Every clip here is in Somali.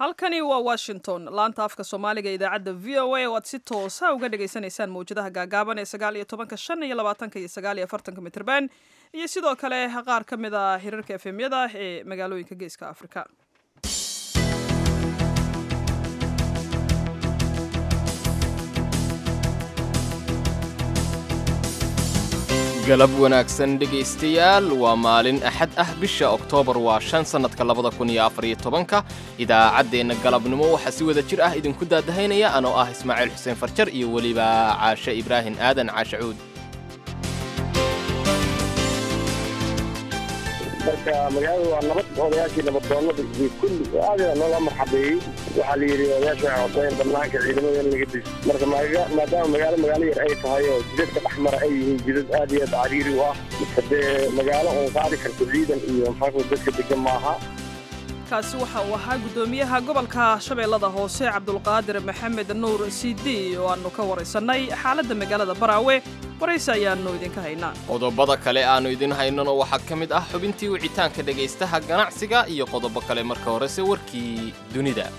halkani waa washington laanta afka soomaaliga idaacadda v o a oo aad si toosa uga dhagaysanaysaan mawjadaha gaagaaban ee sagaal iyo tobanka shan iyo labaatanka iyo sagaal iyo afartanka mitrban iyo sidoo kale qaar ka mid a hirarka efemyada ee magaalooyinka geeska afrika galab wanaagsan dhegaystayaal waa maalin axad ah bisha oktoobar waa shan sannadka labada kun iyo afar iyo tobanka idaacaddeenna galabnimo waxaa si wada jir ah idinku daadahaynaya anoo ah ismaaciil xuseen farjar iyo weliba caashe ibraahim aadan caashe cuud marka magaalada waa nabad odayaashii nabaddoonnada iyo kulli aada loola marxabeeyey waxaa la yidhi odayaasha waxay codeen banaanka ciidamada in laga diso marka maadaama magaalo magaalo yar ay tahay oo jidadka dhex mara ay yihiin jidad aad iyo aad cariiri u ah hadee magaalo oon qaadi karto ciidan iyo maxaa dadka degan maaha kaasi waxa uu ahaa guddoomiyaha gobolka shabeellada hoose cabdulqaadir maxamed nuur cd oo aannu ka waraysannay xaaladda magaalada baraawe waraysi ayaannu idinka haynaa qodobada kale aannu idin haynano waxaa ka mid ah xubintii wicitaanka dhegaystaha ganacsiga iyo qodobo kale marka horese warkii dunida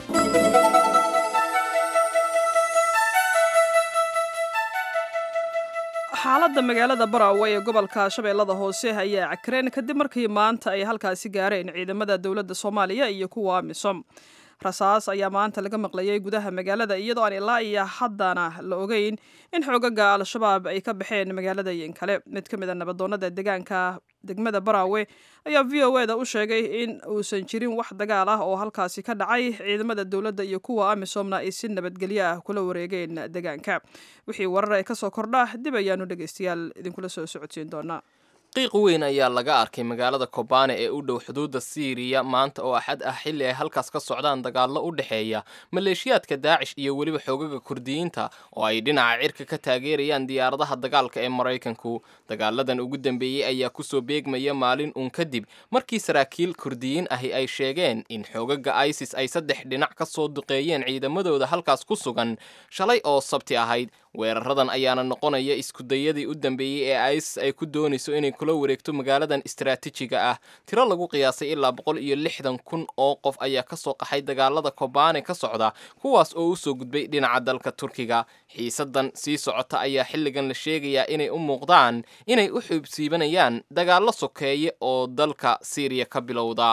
xaaladda magaalada baraawe ee gobolka shabeellada hoose ayaa cakreen kadib markii maanta ay halkaasi gaareen ciidamada dowladda soomaaliya iyo kuwa amisom rasaas ayaa maanta laga maqlayay gudaha magaalada iyadoo aan ilaa iyo haddana la ogeyn in xoogaga al-shabaab ay ka baxeen magaalada yin kale mid ka mid a nabadoonnada deegaanka degmada baraawe ayaa v o eda u sheegay in uusan jirin wax dagaal ah oo halkaasi ka dhacay ciidamada dowladda iyo kuwa amisomna ay si nabadgelyo ah kula wareegeen deegaanka wixii warar ay kasoo kordha dib ayaanu dhegaystayaal idinkula soo socodsiin doonaa qiiq weyn ayaa laga arkay magaalada kobane ee u dhow xuduudda siiriya maanta oo axad ah xilli ay halkaas ka socdaan dagaallo u dhexeeya maleeshiyaadka daacish iyo weliba xoogaga kurdiyiinta oo ay dhinaca cirka ka taageerayaan diyaaradaha dagaalka ee maraykanku dagaaladan ugu dambeeyey ayaa kusoo beegmaya maalin uun kadib markii saraakiil kurdiyiin ahi ay sheegeen in xoogaga isis ay saddex dhinac ka soo duqeeyeen ciidamadooda halkaas ku sugan shalay oo sabti ahayd weeraradan ayaana noqonaya iskudayadii u dambeeyey ee isis ay ku doonayso inay kula wareegto magaaladan istaraatiijiga ah tiro lagu qiyaasay ilaa boqol iyo lixdan kun oo qof ayaa kasoo qaxay dagaalada kobane ka socda kuwaas oo usoo gudbay dhinaca dalka turkiga xiisadan sii socota ayaa xilligan la sheegayaa inay u muuqdaan inay u xuubsiibanayaan dagaallo sokeeye oo dalka siiriya ka bilowda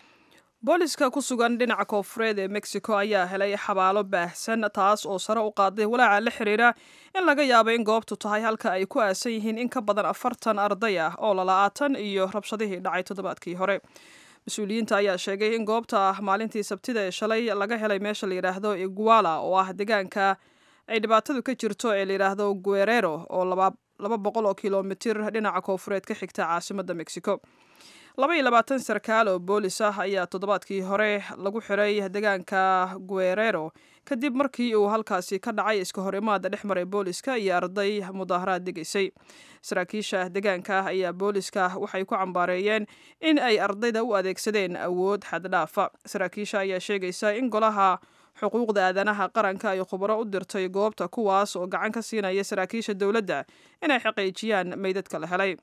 booliska ku sugan dhinaca koofureed ee mexico ayaa helay xabaalo baahsan taas oo sare u qaaday walaaca la xiriira in laga yaabo in goobtu tahay halka ay ku aasan yihiin in ka badan afartan arday ah oo lala-aatan iyo rabshadihii dhacay toddobaadkii hore mas-uuliyiinta ayaa sheegay in goobta maalintii sabtida ee shalay laga helay meesha la yidhaahdo iguala oo ah deegaanka ay dhibaatadu ka jirto ee la yidhaahdo guerero oo laba boqol oo kilomitir dhinaca koofureed ka xigta caasimadda mexico laba iyo labaatan sarkaal oo boolis ah ayaa toddobaadkii hore lagu xiray deegaanka guerero kadib markii uu halkaasi ka dhacay iska hor imaada dhex maray booliska iyo arday mudaaharaad degaysay saraakiisha deegaanka ayaa booliska waxay ku cambaareeyeen in ay ardayda u adeegsadeen awood xaddhaafa saraakiisha ayaa sheegaysa in golaha xuquuqda aadanaha qaranka ay khubaro u dirtay goobta kuwaas oo gacan ka siinaya saraakiisha dowladda inay xaqiijiyaan meydadka la helay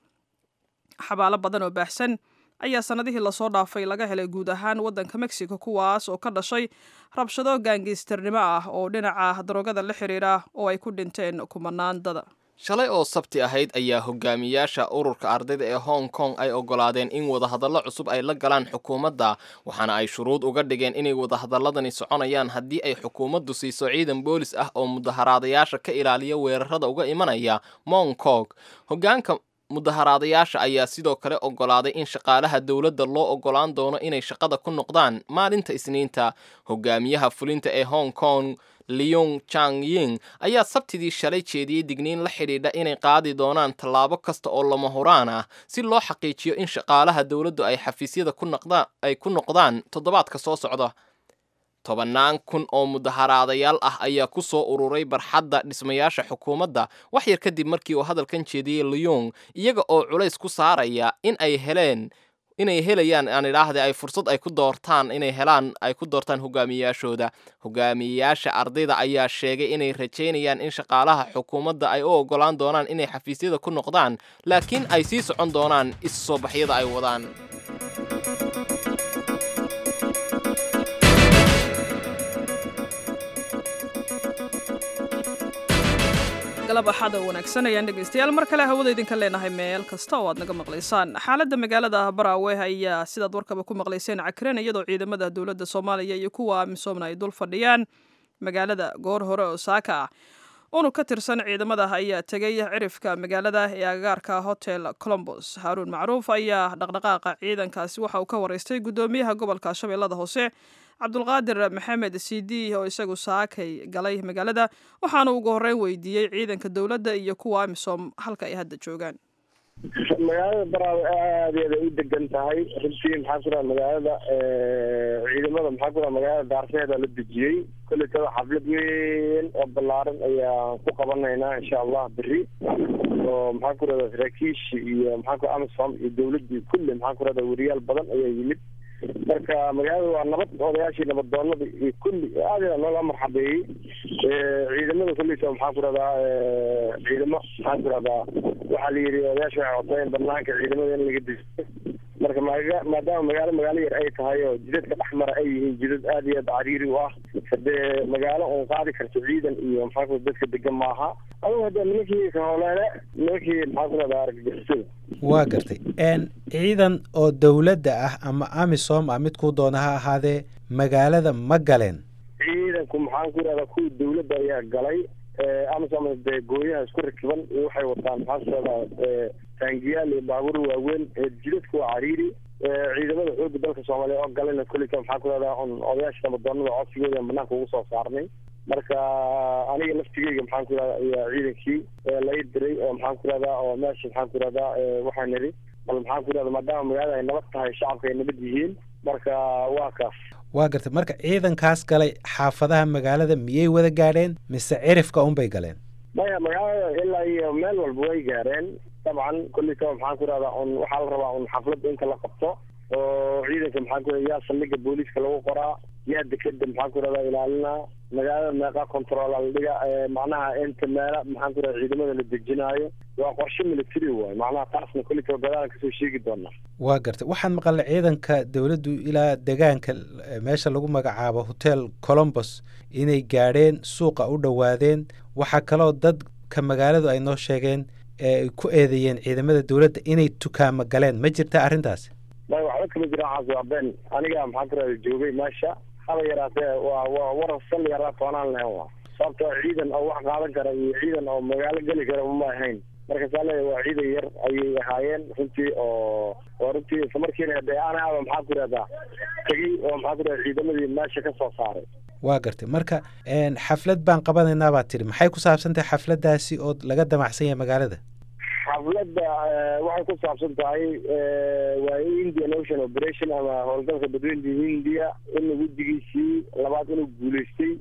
xabaalo badan oo baahsan ayaa sannadihii lasoo dhaafay laga helay guud ahaan waddanka mexico kuwaas oo ka dhashay rabshado gaangiistarnimo ah oo dhinaca daroogada la xiriira oo ay ku dhinteen kumanaan dada shalay oo sabti ahayd ayaa hogaamiyaasha ururka ardayda ee hong kong ay oggolaadeen in wadahadallo cusub ay la galaan xukuumadda waxaana ay shuruud uga dhigeen inay wadahadalladani soconayaan haddii ay xukuumaddu siiso ciidan boolis ah oo mudaharaadayaasha ka ilaaliya weerarada uga imanaya mong kong hogaanka mudaharaadayaasha ayaa sidoo kale oggolaaday in shaqaalaha dowladda loo oggolaan doono inay shaqada ku noqdaan maalinta isniinta hogaamiyaha fulinta ee hong kong leong chang ying ayaa sabtidii shalay jeediyey digniin la xidhiidha inay qaadi doonaan tallaabo kasta oo lama huraan ah si loo xaqiijiyo in shaqaalaha dowladdu ay xafiisyada ay ku noqdaan toddobaadka soo socda tobannaan kun oo mudaharaadayaal ah ayaa ku soo ururay barxadda dhismayaasha xukuumadda wax yar kadib markii uu hadalkan jeediyey leong iyaga oo culays ku saaraya in ay heleen inay helayaan aan idhaahde ay fursad ay ku doortaan inay helaan ay ku doortaan hogaamiyayaashooda hogaamiyayaasha ardayda ayaa sheegay inay rajaynayaan in shaqaalaha xukuumadda ay u oggolaan doonaan inay xafiisyada ku noqdaan laakiin ay sii socon doonaan is-soo baxyada ay wadaan galab axada wanaagsan ayaan dhegaystayaal mar kale hawada idinka leenahay meel kasta oo aad naga maqlaysaan xaaladda magaalada baraawe ayaa sidaad warkaba ku maqlayseen cakren iyadoo ciidamada dowladda soomaaliya iyo kuwa amisoomna ay dul fadhiyaan magaalada goor hore oo saaka ah unug ka tirsan ciidamada ayaa tegay cirifka magaalada ee agagaarka hotel colombos haaruun macruuf ayaa dhaqdhaqaaqa ciidankaasi waxa uu ka waraystay guddoomiyaha gobolka shabeellada hoose cabdulqaadir maxamed sidi oo isagu saakay galay magaalada waxaana ugu horreyn weydiiyey ciidanka dowladda iyo kuwa amisom halka ay hadda joogaan magaalada baraawe aadeeda u degan tahay runtii maxaa ku raha magaalada ciidamada maxaa ku raha magaalada daarseeda la dejiyey kolletada xaflad weyn oo ballaaran ayaan ku qabanaynaa insha allah beri oo maxaa ku rahda saraakiishi iyo maxaa ku amisom iyo dawladdii kulli maxaa ku rahda weriyaal badan ayaa yimid marka magaalada waa nabad odayaashii nabadoonada iyo kulli aada loola marxabeeyey ciidamada kulleysa maxaa ku rahdaa ciidamo maxaa ku rahdaa waxaa la yidhi odayaasha waxay codsayeen banaanka ciidamada in laga dejiyo marka maga maadaama magaalo magaalo yar ay tahay oo jidadka dhexmara ay yihiin jidad aad iyo aad cariiri u ah hadee magaalo uun qaadi karto ciidan iyo maxaa ku dadka degan maaha adugu hadee nimankii kahooleele nimankii maxaa ku rahdaa argagixisada waa gartay ciidan oo dowladda ah ama amisom ah midkuu doona ha ahaadee magaalada ma galeen ciidanku maxaan ku rahdaa kuwii dawladda ayaa galay amisom dee gooyaha isku rakiban iyo waxay wataan maxaa ku rahdaa taangiyaal iyo baabuur waaweyn jidadka waa cariiri ciidamada xooga dalka soomaaliya oo galena kolleyta maxaa ku rahdaa un odayaasha nabadoonada codsigooda banaanka ugu soo saarnay marka aniga laftigeyga maxaan ku rahdaa ayaa ciidankii lai diray oo maxaan ku rahdaa oo meesha maxaan ku rahdaa waxaan nidhi bal maxaan ku rahdaa maadaama magaalada ay nabad tahay shacabka ay nabad yihiin marka waa kaas waa gartay marka ciidankaas galay xaafadaha magaalada miyay wada gaadheen mise cirifka unbay galeen maya magaalada ilaa iyo meel walba way gaareen dabcan kolleytaba maxaan ku rahdaa un waxaa la rabaa un xafladda inta la qabto oo ciidanka maxaan ku yaa saldhiga booliiska lagu qoraa yaa dekeda maxaan ku rahdaa ilaalinaa magaalada meeqa control la dhiga macnaha inta meela maxaan ku rahda ciidamada la dejinaayo waa qorshe military waay macnaha taasna kolleytaba gadaalan kasoo sheegi doonaa waa gartay waxaan maqalnay ciidanka dowladdu ilaa degaanka meesha lagu magacaabo hotel colombos inay gaadheen suuqa u dhowaadeen waxaa kaloo dadka magaaladu ay noo sheegeen eeay ku eedeeyeen ciidamada dowladda inay tukaamo galeen ma jirta arrintaasi may waxba kama jiraan caas waa been aniga maxaan ku rahda joogay meesha haba yaraatee waa waa warar sal yaraa toonaan lahayn waa sababtoo ciidan oo wax qaadan kara iyo ciidan oo magaalo geli kara uma ahayn marka saa leeya waa ciidan yar ayay ahaayeen runtii oo oo runtii isla markiina dee anaaba maxaa ku rahdaa tegey oo maxaa ku rahda ciidamadii meesha ka soo saaray waa gartay marka xaflad baan qabanaynaa baad tidhi maxay ku saabsan tahay xafladdaasi oo laga damacsan yahay magaalada xafladda waxay ku saabsan tahay waa indian ocean operation ama howlgalka badweynta hindiya in wejigiisii labaad inuu guulaystay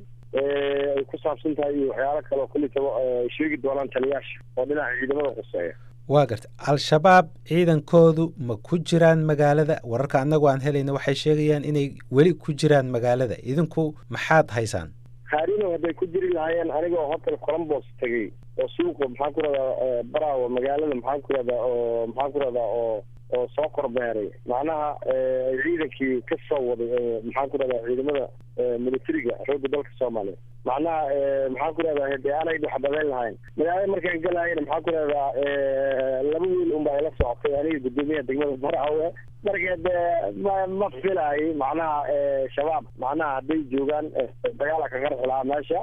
ay ku saabsan tahay iyo waxyaalo kale oo kulitaba sheegi doonaan taliyaasha oo dhinaca ciidamada quseeya waa gartay al-shabaab ciidankoodu ma ku jiraan magaalada wararka annagu aan helayna waxay sheegayaan inay weli ku jiraan magaalada idinku maxaad haysaan haarino hadday ku jiri lahaayeen aniga oo hotel colombos tegey oo suuqa maxaan ku rahdaa baraawo magaalada maxaan ku rahdaa oo maxaan ku rahdaa oo oo soo korbeeray macnaha ciidankii ka soo waday maxaan ku rahdaa ciidamada militariga xoogga dalka soomaaliya macnaha maxaan ku rahdaa hade aanay waxbadayn lahayn magaalada markaan galaayana maxaan ku rahdaa laba wiil unba ila socotay aniga guddoomiyaha degmada baraawe marka de ma ma filaay macnaha shabaab macnaha hadday joogaan dagaala ka qarxi lahaa meesha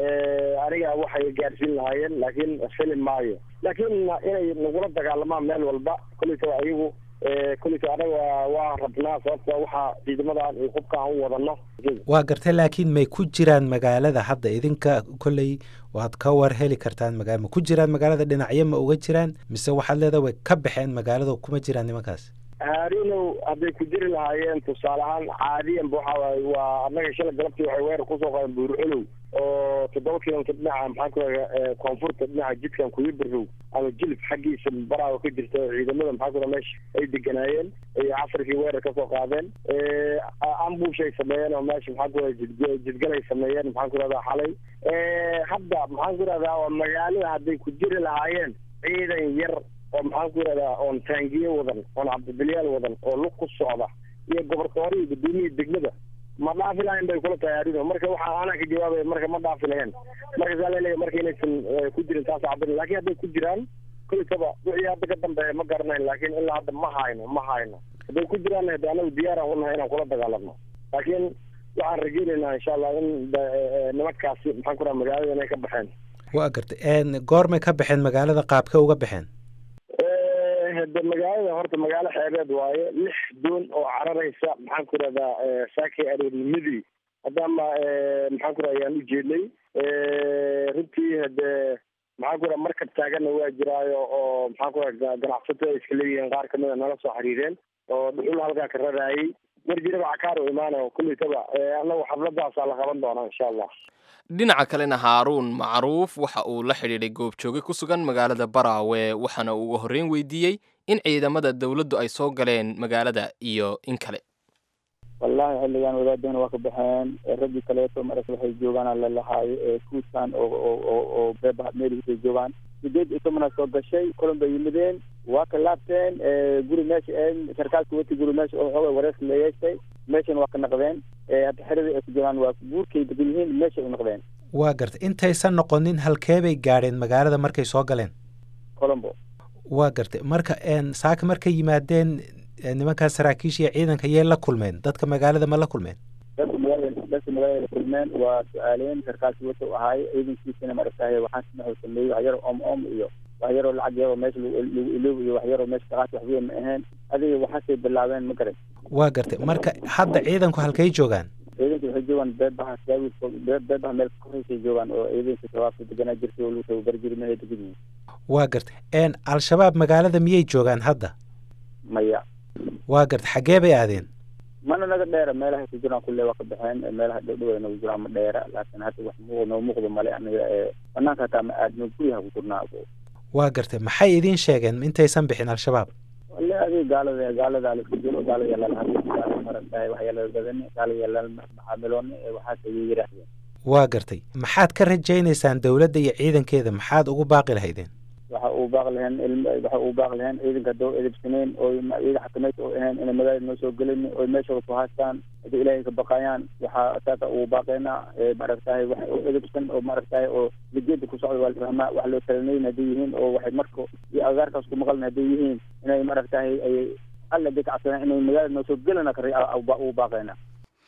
aniga waxay gaarsiin lahaayeen laakiin fili maayo laakiin inay nagula dagaalamaan meel walba kolleytaba ayagu kolleyta anaga waa rabnaa sababta waxaa ciidamadan iyo hubka aan u wadano waa gartay laakiin may ku jiraan magaalada hadda idinka kolley waad ka war heli kartaan magaa ma ku jiraan magaalada dhinacyo ma uga jiraan mise waxaad leedaha way ka baxeen magaalada kuma jiraan nimankaas haarinow hadday ku jiri lahaayeen tusaale ahaan caadiyanba waxa waay waa annaga shalay galabtii waxay weerar kusoo qaadeen buurcolow oo toddoba kilomitr dhinaca maxaan ku raga koonfurta dhinaca jidkan kuyibarow ama jilib xaggiisa baraawa ka jirta ciidamada maxaa ku raga meesha ay deganaayeen ay casarkii weerar kasoo qaadeen ambush ay sameeyeen oo meesha maxaan ku raga jid jidgalay sameeyeen maxaan ku rahdaa xalay hadda maxaan ku rahdaa oo magaalada hadday ku jiri lahaayeen ciidan yar oo maxaan ku yidhahdaa oon taangiye wadan oon cabdibilyaal wadan oo lug ku socda iyo gobortoore iyo gudoomiyii degmada ma dhaafi lahayn bay kula tahay arridu marka waxaa anaa ka jawaabaya marka ma dhaafi lahayn marka saa laleeyahay marka inaysan ku jirin taas cabin laakiin hadday ku jiraan kulitaba wixii hadda ka dambeeya ma garanayn laakiin ilaa hadda ma hayno ma hayno hadday ku jiraan hade anagu diyaaraan unahay inaan kula dagaalamno laakiin waxaan rajeynaynaa insha allah in nimankaasi maxaan ku raha magaalada inay ka baxeen waa gartay goormay ka baxeen magaalada qaabka uga baxeen hade magaalada horta magaalo xeebeed waaye lix doon oo cararaysa maxaan ku rahdaa saakay aroornimadii haddaama maxaan ku raha ayaan ujeednay runtii hade maxaan ku raha markab taaganna waa jiraayo oo maxaan ku raha ganacsato ay iska leeyihiin qaar kamida nala soo xiriireen oo dhuxul halkaa ka raraayay mar jiraba cakaar u imaanayo kulitaba annagu xafladaasaa la qaban doonaa insha allah dhinaca kalena haaruun macruuf waxa uu la xidhiidhay goobjooge ku sugan magaalada baraawe waxaana uu uga horreyn weydiiyey in ciidamada dowladdu ay soo galeen magaalada iyo in kale wallahi xilligan wadaadana waa ka baxeen raggii kaleeto marka waxay joogaan lalahaayo ee kuuskan oo oo oo beeba meelhiisay joogaan sideed iyo tobana soo gashay kulan bay yimideen waa ka laabteen guri meesha sarkaalka wati guri meesha oo xooga wareerka la yeeshtay meeshan waa ka naqdeen hadda xerada ay ku jiraan waa guurkay degan yihiin meeshay u naqdeen waa gartay intaysan noqonin halkee bay gaadheen magaalada markay soo galeen colombo waa gartay marka saaka markay yimaadeen nimankaas saraakiisha iyo ciidanka yay la kulmeen dadka magaalada ma la kulmeen dadka magaalada dadka magaalada kulmeen waa su-aaleen sarkaalkii wata u ahaay ciidankiisana maaragtahay waxaan wuxuu sameeyey wax yaro om om iyo wax yaroo lacag yaroo meesha lagu iloob iyo wax yaroo meesha kaqaati wax weyn ma ahayn adiga waxaasay bilaabeen ma garan waa gartay marka hadda ciidanku halkay joogaan ciidanka waxay joogaan beebaha beebaha meel korreysay joogaan oo ciidanka shabaabka deganaa jirtay oo lagu tababari jiray meelay degan yihiin waa gartay al-shabaab magaalada miyay joogaan hadda maya waa gartay xaggee bay aadeen mana naga dheera meelahay ku jiraan kulle waa ka baxeen meelaha dhowdhow ay nagu jiraan ma dheera laakiin hadda wax muuq noo muuqdo male aniga banaanka hataa ma aadno guryaha ku jirnaa waa gartay maxay idiin sheegeen intaysan bixin al-shabaab wale adiga gaalada gaalada laisku jiro gaalada yalala hadli gaala marantahay wax yalala badani gaalada yalala maxaamilooni waxaas ayay yidhaahdeen waa gartay maxaad ka rajaynaysaan dowladda iyo ciidankeeda maxaad ugu baaqi lahaydeen waxa uu baaq lahayn waxa uu baaq lahayn ciidanka hadoo edebsaneen oo ciidan xakameyd oo ahayn inay magaalada noo soo gelin oo meeshooda ku haystaan haddii ilaahay ka baqayaan waxaa saasa uu baaqeynaa maaragtahay wax oo edebsan oo maaragtahay oo lijeeda ku socda waa la fahmaa wax loo talanayn hadday yihiin oo waxay marka iyo agaarkaas ku maqlan hadday yihiin inay maaragtahay ay alla day ka cabsadaan inay magaalada noo soo gelina kar uu baaqeynaa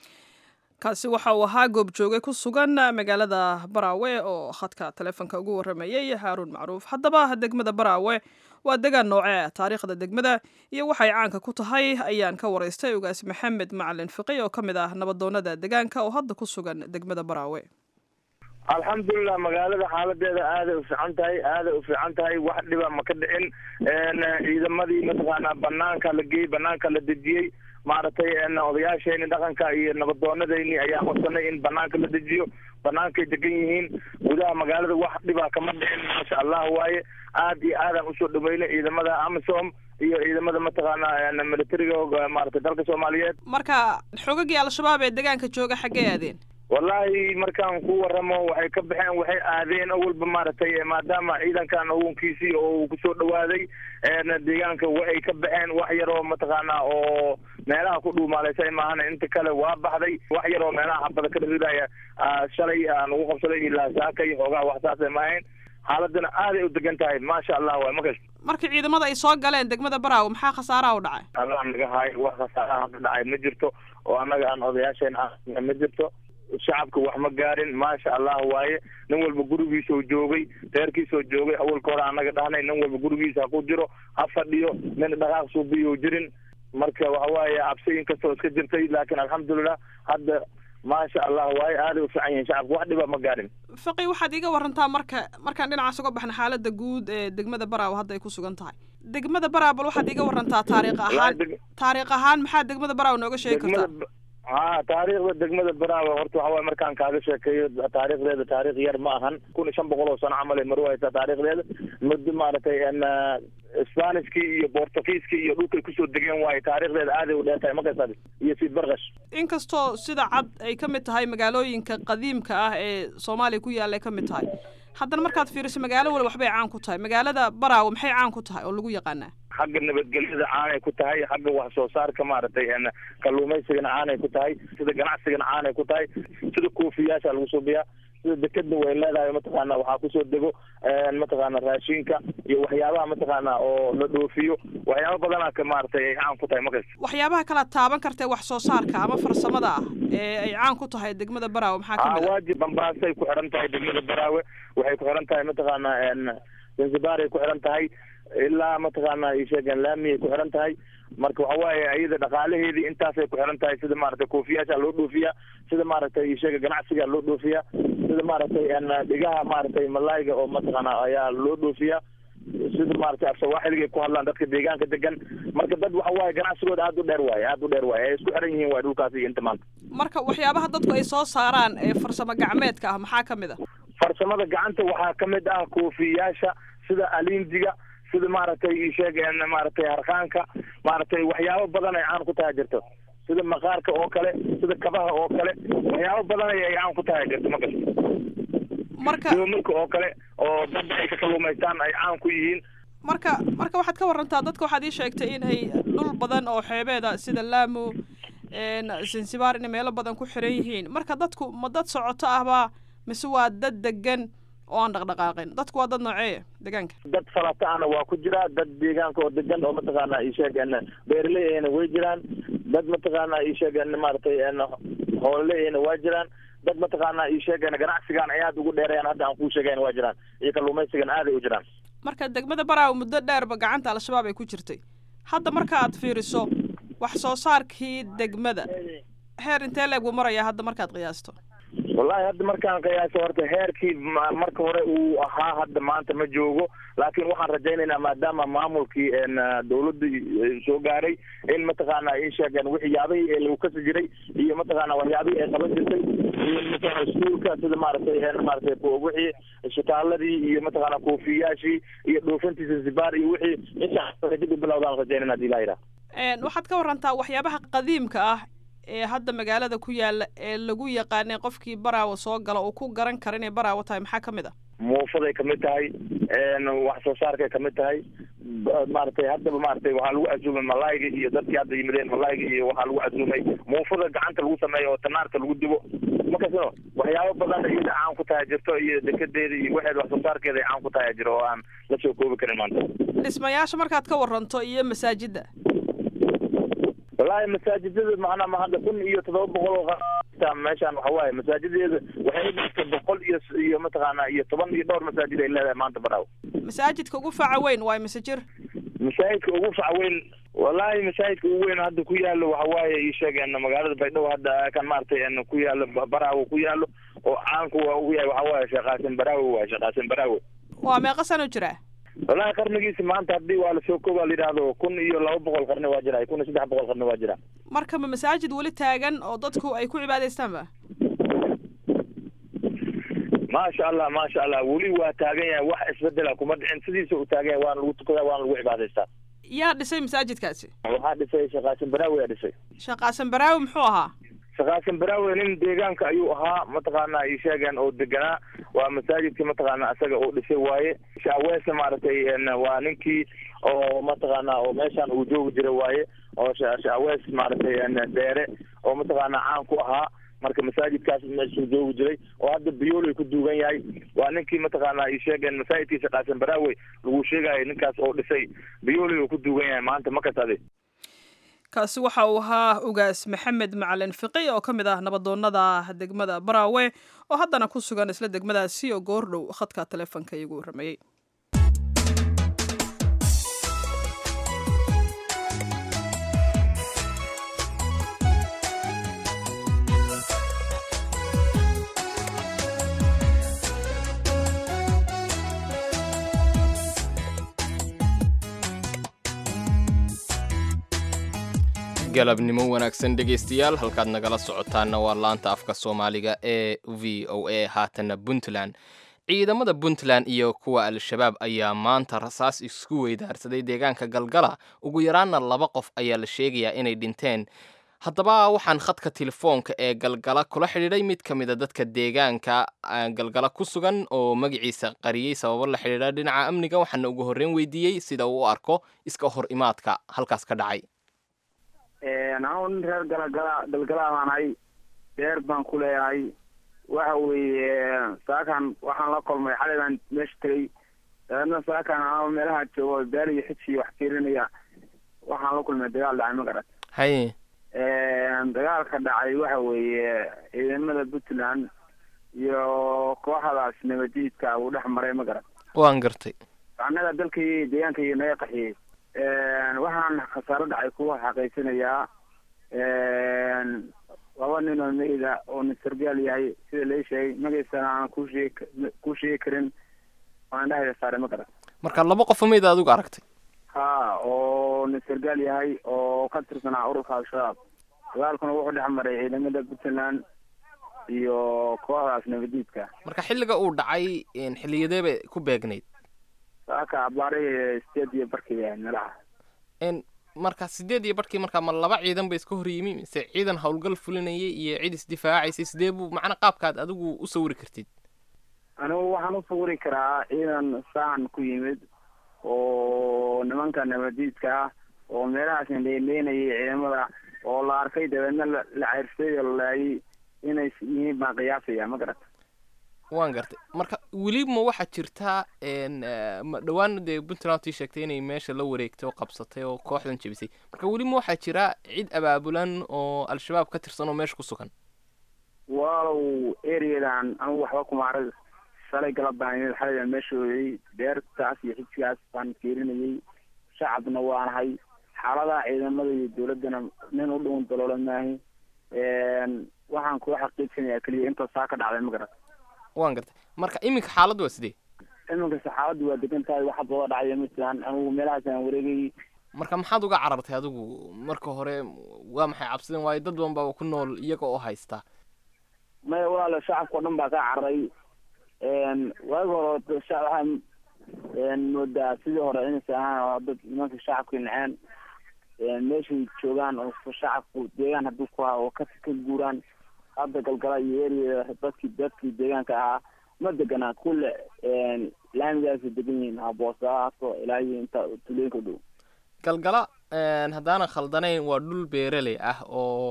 kaasi waxa uu ahaa goobjooge ku sugan magaalada baraawe oo khadka taleefonka ugu warramayay haaruun macruuf haddaba degmada baraawe waa degaan noocee taariikhda degmada iyo waxay caanka ku tahay ayaan ka waraystay ogaas maxamed macalin fiqi oo ka mid ah nabadoonada degaanka oo hadda ku sugan degmada baraawe alxamdulilah magaalada xaaladeeda aaday u fiican tahay aaday u fiican tahay wax dhiba ma ka dhicin ciidamadii mataqaanaa banaanka la geeyey banaanka la dejiyey maaragtay odayaashayni dhaqanka iyo nabadoonadayni ayaa codsanay in banaanka la dejiyo banaankay degan yihiin gudaha magaalada wax dhibaa kama dhicin maasha allah waaye aad iyo aadaan usoo dhaweynay ciidamada amisom iyo ciidamada mataqaana militariga maaragtay dalka soomaaliyeed marka xogagii al-shabaab ee degaanka jooga xaggee aadeen wallahi markaan ku waramo waxay ka baxeen waxay aadeen awalba maaragtay maadaama ciidankan awoonkiisii oo uu kusoo dhawaaday deegaanka waxay ka baxeen wax yaroo mataqaana oo meelaha ku dhuumaaleysa maahana inta kale waa baxday wax yaroo meelaha xabada ka ridaya shalay aan ugu qabsaday ilaa saakay xoogaa wax saasay ma ahayn xaaladana aaday u degan tahay maasha allah waay makas markii ciidamada ay soo galeen degmada baraawe maxaa khasaaraha u dhacay allah naga haayo wax khasaaraha hadda dhacay ma jirto oo annaga aan odayaasheen ah ma jirto shacabka wax ma gaarin maasha allah waaye nin walba gurigiisoo joogay reerkiisoo joogay awalka hore anaga dhahnay nin walba gurigiisa ha ku jiro ha fadhiyo nin dhaqaaq suubiyo jirin marka waxa waaye cabsiyin kastoo iska jirtay laakiin alxamdulilah hadda maasha allah waaye aaday u fiican yihin shacabka wax dhiba ma gaarin faqi waxaad iga warantaa marka markaan dhinacaas uga baxna xaalada guud ee degmada baraawe hadda ay ku sugan tahay degmada baraawe bal waxaad iga warantaa taariikh ahaan taariikh ahaan maxaa degmada baraawe nooga sheegi kartaa ha taariikhda degmada baraawe horta waxa waye markaan kaaga sheekeeyo taariikhdeeda taarikh yar ma ahan kun iyo shan boqol oo sano camal ay maru haysaa taariikhdeeda muddo maaragtay spanishkii iyo bortugiiskii iyo dhulkay kusoo degeen waaye taariikhdeeda aaday u dheer tahay markaas iyo sid barkash inkastoo sida cad ay ka mid tahay magaalooyinka qadiimka ah ee soomaaliya ku yaalla ay ka mid tahay haddana markaad fiiriso magaalo wali waxbay caan ku tahay magaalada baraawe maxay caan ku tahay oo lagu yaqaanaa xagga nabadgelyada caanay ku tahay xagga wax soo saarka maaragtay kalluumaysigana caanay ku tahay sida ganacsigana caanay ku tahay sida koofiyaasha lagu suubiyaa sida dekeda way leedahay mataqaana waxaa kusoo dego mataqaana raashinka iyo waxyaabaha mataqaana oo la dhoofiyo waxyaaba badana ka maaragtay ay caan ku tahay markas waxyaabaha kala taaban kartae wax soo saarka ama farsamada ah ee ay caan ku tahay degmada baraawe maxaa kamid ah waajib bambaasay ku xiran tahay degmada baraawe waxay ku xiran tahay mataqaana zanzibar ay ku xiran tahay ilaa mataqaana isheegeen laamiyay ku xiran tahay marka waxa waaye iyada dhaqaalaheedii intaasay ku xiran tahay sida maaragtay koofiyaasha loo dhoofiya sida maaragtay isheega ganacsiga loo dhoofiya sida maaragtay dhigaha maaragtay malayga oo mataqaana ayaa loo dhoofiya sida maaragtay afsawaaxiliga ku hadlaan dadka deegaanka degan marka dad waxa waaye ganacsigooda aada u dheer waaye aada u dheer waaye ay isku xiran yihiin waay dhulkaasi iyo inta maanta marka waxyaabaha dadku ay soo saaraan ee farsamo gacmeedka ah maxaa kamid ah farsamada gacanta waxaa kamid ah koofiyaasha sida alindiga sida maaragtay isheeg maaragtay harqaanka maaragtay waxyaabo badan ay caan ku tahay jirto sida maqaarka oo kale sida kabaha oo kale waxyaabo badan ay caan ku tahay jirto ma gasto marka doomarka oo kale oo dadda ay ka kalluumaystaan ay caan ku yihiin marka marka waxaad ka warantaa dadka waxaad ii sheegtay in ay dhul badan oo xeebeeda sida laamu zanzibar inay meelo badan ku xiran yihiin marka dadku ma dad socoto ahba mise waa dad degan oo aan dhaqdhaqaaqin dadku waa dad nooceeya deegaanka dad falata ana waa ku jiraa dad deegaanka oo degan oo mataqaana isheeg beeraley ahna way jiraan dad mataqaana isheeg maaragtay hoololey ahna waa jiraan dad mataqaana isheeg ganacsigan ay aada ugu dheerayaan hadda aan kuu sheegayn waa jiraan iyo kalluumaysigan aaday u jiraan marka degmada baraawe muddo dheerba gacanta al-shabaab ay ku jirtay hadda marka aad fiiriso wax soo saarkii degmada heer intee leeg buu marayaa hadda markaad qiyaasto wallahi hadda markaan qiyaaso horta heerkii marka hore uu ahaa hadda maanta ma joogo laakiin waxaan rajaynaynaa maadaama maamulkii dawladda soo gaaray in mataqaana ay sheegeen waxyaabihii ee lagu kasi jiray iyo mataqaana waxyaabihii ay qaban jirtay iyo mataqaana iskuulka sida maaragtay maaragtay wixii shitaaladii iyo mataqaana koofiyaashii iyo dhoofintii zanzibar iyo wixii insha dib u bilowdaan rajaynayna hadii ilaha yidhaha waxaad ka warantaa waxyaabaha qadiimka ah ee hadda magaalada ku yaala ee lagu yaqaanay qofkii baraawo soo gala uu ku garan kara inay baraawo tahay maxaa kamid ah muufaday kamid tahay wax soo saarkay kamid tahay maaragtay haddaba maaragtay waxaa lagu casuumay malayga iyo dadkii hadda yimideen malayga iyo waxaa lagu casuumay muufada gacanta lagu sameeyo oo tanaarka lagu dubo makasino waxyaabo badan iyada caan ku tahay jirto iyo dekedeeda iyo waxeed wax soo saarkeeda ay caan ku tahay jiro oo aan la soo koobi karin maanta dhismayaasha markaad ka waranto iyo masaajida wallahi masaajidada macnaa ma hadda kun iyo todoba boqol oo meeshaan waxa waaye masaajideeda waxay dhigtay boqol iyo iyo mataqaana iyo toban iyo dhowr masaajid ay leedahay maanta baraawo masaajidka ugu faca weyn waay mise jir masaajidka ugu faca weyn wallahi masaajidka ugu weyn hadda ku yaalo waxa waaye ii sheegeen magaalada baydhabo hadda kan maaragtay ku yaalo baraawo ku yaalo oo caanku waa ugu yahay waxa waaye sheekaasin baraawe waay sheekaasin baraawe waa meeqa sano jiraa wallahi qarnigiisi maanta haddii waa lasoo kooba la yidhaahdo kun iyo laba boqol qarni waa jira kun iyo saddex boqol qarni waa jira marka ma masaajid weli taagan oo dadku ay ku cibaadaystaan ba maasha allah maasha allah weli waa taagan yahay wax isbedela kuma dhicin sidiisa u taagan yahay waana lagu tukadaa waana lagu cibaadaystaa yaa dhisay masaajidkaasi waxaa dhisay shaqaasin baraawe yaa dhisay shaqaasan baraawe muxuu ahaa shaqaasin baraawe nin deegaanka ayuu ahaa mataqaana ay sheegeen oo deganaa waa masaajidkii mataqaana isaga uu dhisay waaye shaaweesna maaragtay waa ninkii oo mataqaana oo meeshaan uu joogi jiray waaye oo shaawees maaragtay dheere oo mataqaana caan ku ahaa marka masaajidkaas meeshuu joogi jiray oo hadda biyoolay ku duugan yahay waa ninkii mataqaana ay sheegeen masaajidkii shaqaasin baraawe lagu sheegayo ninkaas oo dhisay biyoolay uu ku duugan yahay maanta makas ade kaasi waxa uu ahaa ugaas maxamed macalin fiqi oo ka mid ah nabadoonada degmada baraawe oo haddana ku sugan isla degmadaasi oo goordhow khadka taleefonka iigu warramayey galabnimo wanaagsan dhegaystayaal halkaad nagala socotaana waa laanta afka soomaaliga ee v o a haatana puntland ciidamada puntland iyo kuwa al-shabaab ayaa maanta rasaas isku weydaarsaday deegaanka galgala ugu yaraanna laba qof ayaa la sheegayaa inay dhinteen haddaba waxaan khadka telefoonka ee galgala kula xidhiidhay mid ka mid a dadka deegaanka galgala ku sugan oo magaciisa qariyey sababo la xidhiidha dhinaca amniga waxaana ugu horreyn weydiiyey sida uu u arko iska hor imaadka halkaas ka dhacay anu nin reer galagala galgalaa baan ahay beer baan ku leeyahay waxa weeye saakan waxaan la kulmay xalay baan meesha tegey dabeedna saakan anoo meelaha joogo beer iyo xiji wax fiirinaya waxaan la kulmay dagaal dhacay ma garat haye dagaalka dhacay waxa weeye ciidamada puntland iyo kooxdaas nabadiidka uu dhex maray ma garat waan gartay annaga dalkii deegaankii naga qaxiyey waxaan khasaaro dhacay kuwa xaqiijinayaa laba nin oo meyda oo nin sargaal yahay sida lai sheegay magaciisana aan ku sheeg ku sheegi karin waan dhahaya saare ma garan marka laba qof mayda adigu aragtay ha oo nin sargaal yahay oo ka tirsanaa ururka al-shabaab dagaalkuna wuxuu dhex maray ciidamada puntland iyo kooxdaas nabadiidka marka xilliga uu dhacay xilliyadee bay ku beegnayd saaka abaarihii sideed iyo barkii yahay meelaha marka sideed iyo barhkii markaa ma laba ciidan ba iska hor yimi mise ciidan howlgal fulinayay iyo cid isdifaacaysay sidee buu macna qaabkaad adigu u sawiri kartid anigu waxaan u sawiri karaa ciidan saan ku yimid oo nimanka nabadiidka ah oo meelahaas indheendheynayay ciidamada oo la arkay dabeedna la ceyrsay oo la laayay inay yihiin baan qiyaasaya ma garata waan gartay marka weli ma waxaa jirtaa ma dhawaana dee puntland tii sheegtay inay meesha la wareegtay oo qabsatay oo kooxdan jebisay marka weli ma waxaa jira cid abaabulan oo al-shabaab ka tirsan oo meesha ku sugan walow ereadan anigu waxba kuma arag shalay galab baan imid xalay baan meesha ooyey beertaas iyo xijgaas baan fiirinayay shacabna waanahay xaaladaha ciidamada iyo dawladdana nin u dhown daloola maahi waxaan kula xaqiijinayaa keliya intoo saa ka dhacday ma garat waan gartay marka iminka xaaladdu waa sidee iminka saxaabaddu waa degan tahay waxa booda dhacaya ma jiraan anigu meelahaas aan wareegayay marka maxaad uga carartay adigu marka hore waa maxay cabsideen waayo dad badan baaba ku nool iyaga oo haysta maya walaalo shacabka o dhan baa ka cararay waagi hore waxaa moodaa sidii hore inaysa ahaan oo dad nimanka shacabka naceen meeshay joogaan oo shacabku deegaan hadduu ku haa oo ka ka guuraan hadda galgala iyo area dadkii dadkii deegaanka ahaa ma deganaa kulle laamigaasa degan yihiin haboosaaso ilaa iyo inta tulooyinka dhow galgala haddaanan khaldanayn waa dhul beereley ah oo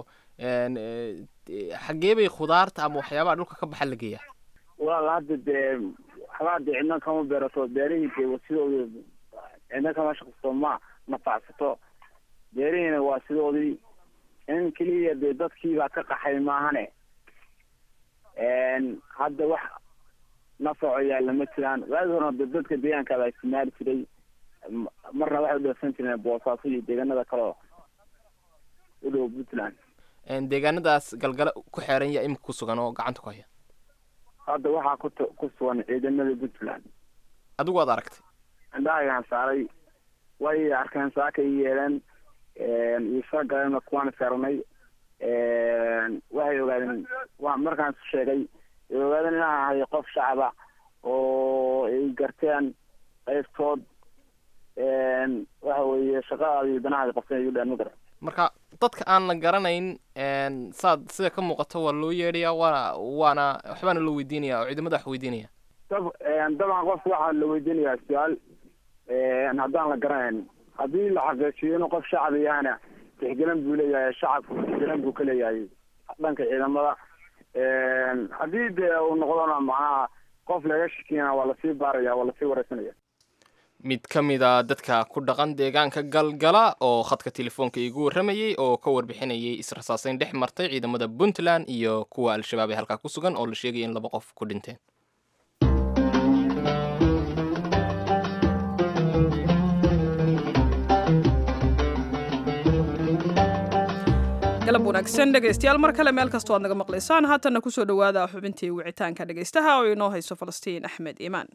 xagee bay khudaarta ama waxyaabaha dhulka ka baxa la geeyaa walaal hadda dee waxbaa dee cidna kama beerato beerihii dee sidooda cidna kama shaqsato ma nafacsato beerihiina waa sidoodii in keliya dee dadkiibaa ka qaxay maahane hadda wax nafaco yaalla ma jiraan waagi horena de dadka deegaanka baa isticmaali jiray marna waxay udhafsan jireen boosaaso iyo deegaanada kaleo u dhow puntland deegaanadaas galgala ku xeeran yaa imika ku sugan oo gacanta ku haya hadda waxaa ku ku sugan ciidamada puntland adigu waad aragtay indhahagaan saaray way arkeen saaka i yeeleen iyo soo galeenna kuwaan saarnay waxay ogaadeen waa markaan isu sheegay ay ogaadeen inaan ahay qof shacaba oo ay garteen qaybtood waxa weeye shaqadaada iyo danahaada qabsan ay u dheen ma garan marka dadka aan la garanayn saad sida ka muuqato waa loo yeedhayaa waana waana waxbaana loo weydiinaya oo ciidamada wax weydiinaya dab dabcan qofka waxaa la weydiinayaa su-aal haddaan la garanayn haddii la xaqiijiyo inuu qof shacab yahana tixgelin buu leeyahay shacabku tixgelin buu ka leeyahay dhanka ciidamada haddii dee uu noqdona macnaha qof laga shakiyana waa lasii baaraya waa lasii wareysanaya mid ka mid a dadka ku dhaqan deegaanka galgala oo khadka telefoonka iigu warramayey oo ka warbixinayay israsaaseyn dhex martay ciidamada puntland iyo kuwa al-shabaab ee halkaa ku sugan oo la sheegaya in laba qof ku dhinteen galab wanaagsan dhegaystayaal mar kale meel kastoo aad naga maqlaysaan haatanna kusoo dhowaada xubintii wicitaanka dhegaystaha oo inoo hayso falastiin axmed iimaan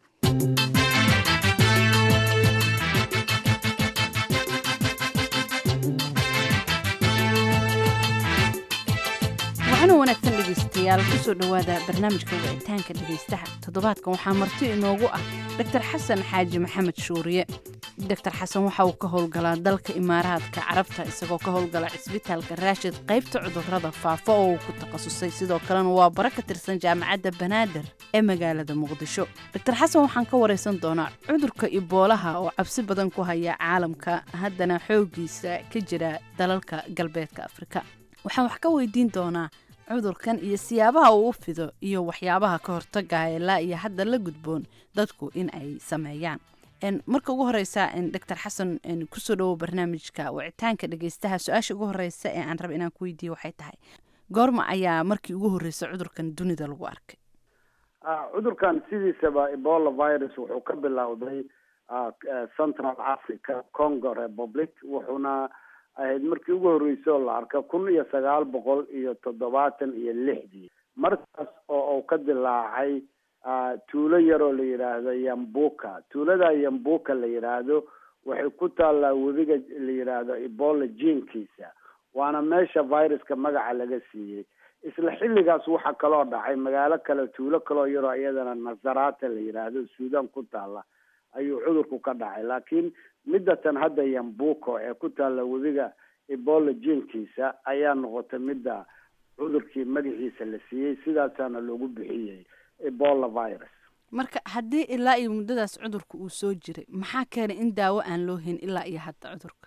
waxaana wanaagsan dhegaystayaal kusoo dhowaada barnaamijka wicitaanka dhegaystaha toddobaadkan waxaa marti inoogu ah doctor xasan xaaji maxamed shuuriye doctor xasan waxa uu ka howlgalaa dalka imaaraadka carabta isagoo ka howlgala cisbitaalka raashid qaybta cudurrada faafa oo uu ku takhasusay sidoo kalena waa bara ka tirsan jaamacadda banaadir ee magaalada muqdisho doctor xasan waxaan ka waraysan doonaa cudurka iboolaha oo cabsi badan ku haya caalamka haddana xooggiisa ka jira dalalka galbeedka afrika waxaan wax ka weydiin doonaa cudurkan iyo siyaabaha uu u fido iyo waxyaabaha ka hortagaya ilaa iyo hadda la gudboon dadku in ay sameeyaan marka ugu horeysa doctor xasan kusoo dhawow barnaamijka wicitaanka dhegeystaha su-aasha ugu horeysa ee aan raba inaan ku weydiiyo waxay tahay goorma ayaa markii ugu horreysay cudurkan dunida lagu arkay cudurkan sidiisaba ebola virus wuxuu ka bilowday central africa congo republic wuxuuna ahayd markii ugu horreysay oo la arka kun iyo sagaal boqol iyo toddobaatan iyo lixdii markaas oo uu ka dilaacay tuulo yaroo la yidhaahdo yambuka tuulada yambuka la yidhaahdo waxay ku taallaa webiga la yidhaahdo ebola jiinkiisa waana meesha viruska magaca laga siiyey isla xilligaas waxaa kaloo dhacay magaalo kale tuulo kaloo yaroo iyadana nazarata la yidhaahdo suudan ku taalla ayuu cudurku ka dhacay laakiin midatan hadda yambuko ee ku taalla webiga ebola jiinkiisa ayaa noqotay midda cudurkii magaciisa la siiyey sidaasaana loogu bixiyey ebola virus marka haddii ilaa iyo muddadaas cudurka uu soo jiray maxaa keenay in daawo aan loo hayn ilaa iyo hadda cudurka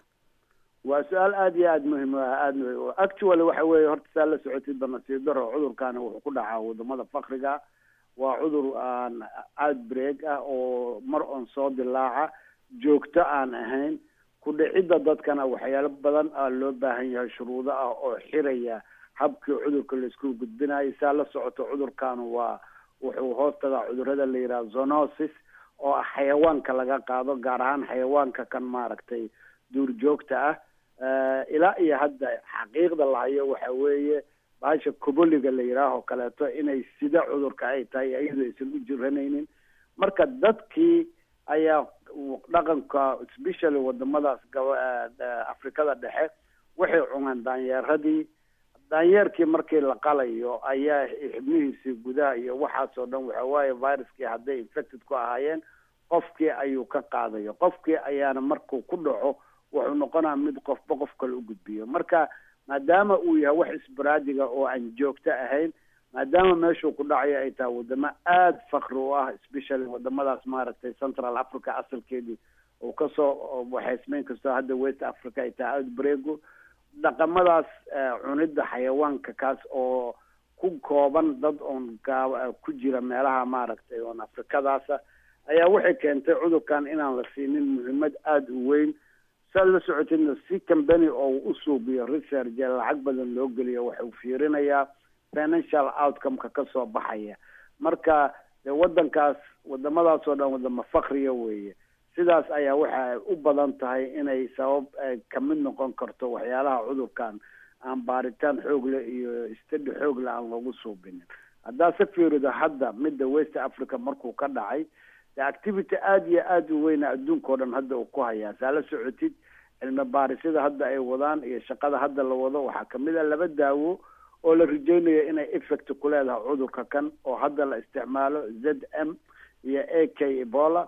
waa su-aal aada iyo aada muhim aada muhim actually waxa weeye horta saa la socotid ba nasiib daro cudurkaani wuxuu ku dhacaa wadamada fakriga waa cudur aan outbreak ah oo mar on soo dilaaca joogto aan ahayn ku dhicidda dadkana waxyaalo badan a loo baahan yahay shuruudo ah oo xiraya habkii cudurka laisku gudbinayo saa la socoto cudurkaanu waa wuxuu hoos tagaa cudurada la yidhaha zonosis oo ah xayawaanka laga qaado gaar ahaan xayawaanka kan maaragtay duurjoogta ah ilaa iyo hadda xaqiiqda lahayo waxa weeye baasha koboliga la yidhaaho kaleeto inay sida cudurka ay tahay iyadoo aysan u jiranaynin marka dadkii ayaa dhaqanka especially wadamadaas afrikada dhexe waxay cuneen daanyeeradii daanyeerkii markii la qalayo ayaa xibnihiisii gudaha iyo waxaasoo dhan waxa waaye viruskii hadday infected ku ahaayeen qofkii ayuu ka qaadayo qofkii ayaana markuu ku dhaco wuxuu noqonaa mid qofba qof kale u gudbiyo marka maadaama uu yahay wax isbaraadiga oo aan joogto ahayn maadaama meeshuu ku dhacayo ay tahay wadamo aada fakri u ah especially wadamadaas maaragtay central africa asalkeedii uu kasoo waxaysmeyn kastoo hadda west africa ay tahay outbreagu dhaqamadaas cunidda xayawaanka kaas oo ku kooban dad oon gaa ku jira meelaha maaragtay oon afrikadaasa ayaa waxay keentay cudurkan inaan la siinin muhiimad aada u weyn saad la socotidna si cambany oo u suubiyo research ee lacag badan loo geliyo waxuu fiirinayaa financial outcome-ka kasoo baxaya marka dee wadankaas wadamadaas oo dhan wadamo fakriya weeye sidaas ayaa waxa u badan tahay inay sabab kamid noqon karto waxyaalaha cudurkan aan baaritaan xoogle iyo stadi xoogle aan loogu suubinin haddaa se fiirido hadda midda west africa markuu ka dhacay de activity aada iyo aada u weyna adduunka o dhan hadda uu ku hayaa saa la socotid cilmi baarisyada hadda ay wadaan iyo shaqada hadda la wado waxaa kamid a laba daawo oo la rajeynayo inay effect ku leedahay cudurka kan oo hadda la isticmaalo z m iyo a k ebola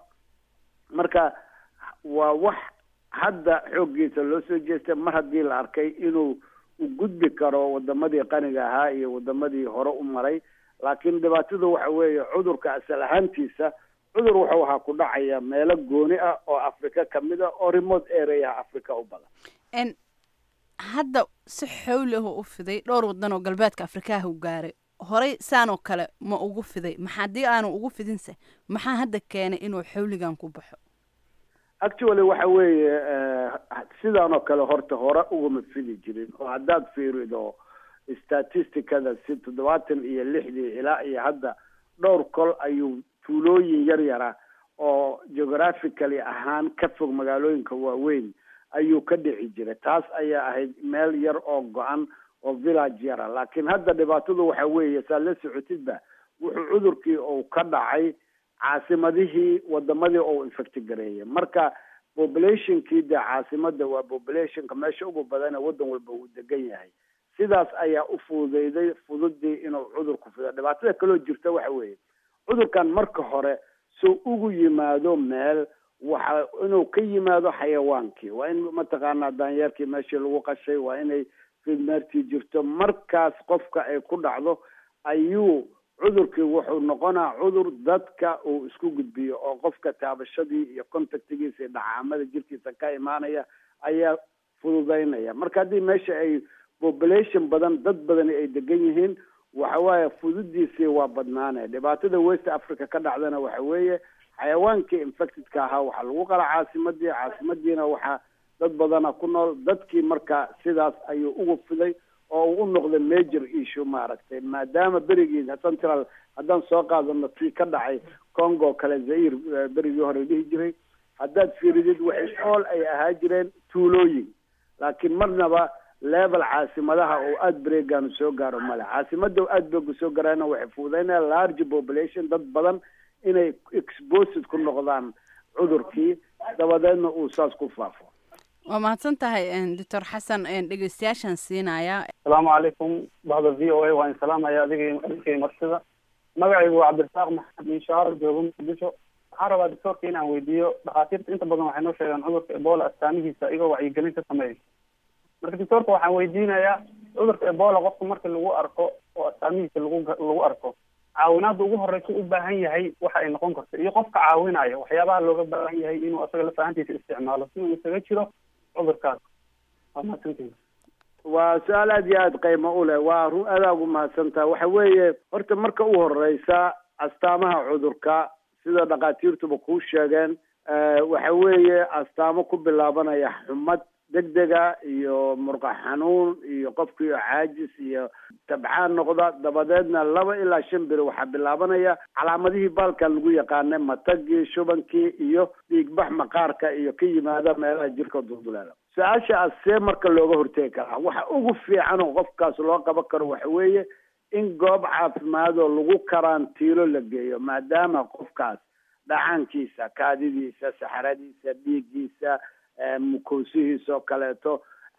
marka waa wax hadda xooggiisa loo soo jeestay mar haddii la arkay inuu u gudbi karo wadamadii qaniga ahaa iyo wadamadii hore u maray laakiin dhibaatadu waxa weeye cudurka asal ahaantiisa cudur wuxuu ahaa ku dhacaya meelo gooni ah oo africa kamid a oo remote areaha africa u badan hadda si xowli ah u fiday dhowr wadan oo galbeedka afrikaha u gaaray horey saanoo kale ma ugu fiday ma haddii aanu ugu fidinse maxaa hadda keenay inuu xawligan ku baxo actually waxa weeye sidaanoo kale horta hore ugama fidi jirin oo haddaad fiirido statisticada si toddobaatan iyo lixdii ilaa iyo hadda dhowr kol ayuu tuulooyin yar yara oo geographically ahaan ka fog magaalooyinka waaweyn ayuu ka dhici jiray taas ayaa ahayd meel yar oo go-an oo village yara laakiin hadda dhibaatadu waxa weeye saa la socotidba wuxuu cudurkii uu ka dhacay caasimadihii wadamadii oo infecti gareeyay marka populationkii dee caasimada waa populationka meesha ugu badane wadan walba uu degan yahay sidaas ayaa u fududeyday fududii inuu cudurku fido dhibaatada kaloo jirta waxa weeye cudurkan marka hore soo ugu yimaado meel waxa inuu ka yimaado xayawaankii waa in mataqaanaa daanyeerkii meeshii lagu qashay waa inay fidmeertii jirto markaas qofka ay ku dhacdo ayuu cudurkii wuxuu noqonaa cudur dadka uu isku gudbiyo oo qofka taabashadii iyo contactigiisa iyo dhacaamada jirkiisa ka imaanaya ayaa fududaynaya marka haddii meesha ay population badan dad badani ay degan yihiin waxa waaye fududiisii waa badnaane dhibaatada west africa ka dhacdana waxa weeye xayawaankii infectedka ahaa waxaa lagu qala caasimadii caasimadiina waxaa dad badana ku nool dadkii marka sidaas ayuu ugu fiday oo uu u noqday major issue maaragtay maadaama berigii central haddaan soo qaadano tii ka dhacay congo kale zair berigii hore dhihi jiray haddaad fiiridid waxay ool ay ahaa jireen tuulooyin laakiin marnaba level caasimadaha oo aad breegaanu soo gaaro male caasimada aad breegu soo garaana waxay fududaynaya large population dad badan inay exposed ku noqdaan cudurkii dabadeedna uu saas ku faafo waa mahadsan tahay doctor xasan dhegeystayaashaan siinaya asalaamu calaykum bahda v o a waa in salaamaya adiga adinkay marsida magacaygu waa cabdirasaaq maxamed inshaar joogo muqdisho waxaan rabaa doctorka inaan weydiiyo dhakhaatiirta inta badan waxay noo sheegaan cudurka ebola astaamihiisa iyagoo wacyigelin ka sameeya marka doctorka waxaan weydiinayaa cudurka ebola qofka marka lagu arko oo astaamihiisa lagu lagu arko caawinaada ugu horeysa u baahan yahay waxa ay noqon karto iyo qofka caawinaya waxyaabaha looga baahan yahay inuu asaga lafahantiisa isticmaalo si uu isaga jiro cudurkaas waa mahadsantihin waa su-aal aad iyo aada qiimo u leh waa run adaa ugu mahadsantaha waxa weeye horta marka u horeysa astaamaha cudurka sida dhakhaatiirtuba kuu sheegeen waxa weeye astaamo ku bilaabanaya xumad degdega iyo murqa xanuun iyo qofkiio caajis iyo tabcaan noqda dabadeedna laba ilaa shan beri waxaa bilaabanaya calaamadihii baalkan lagu yaqaanay matagii shubankii iyo dhiigbax maqaarka iyo ka yimaada meelaha jirka dulduleela su-aasha as see marka looga hortegi karaa waxa ugu fiican oo qofkaas loo qaban karo waxa weeye in goob caafimaadoo lagu karantiilo la geeyo maadaama qofkaas dhacaankiisa kaadidiisa saxaradiisa dhiiggiisa mukoosihiisa oo kaleeto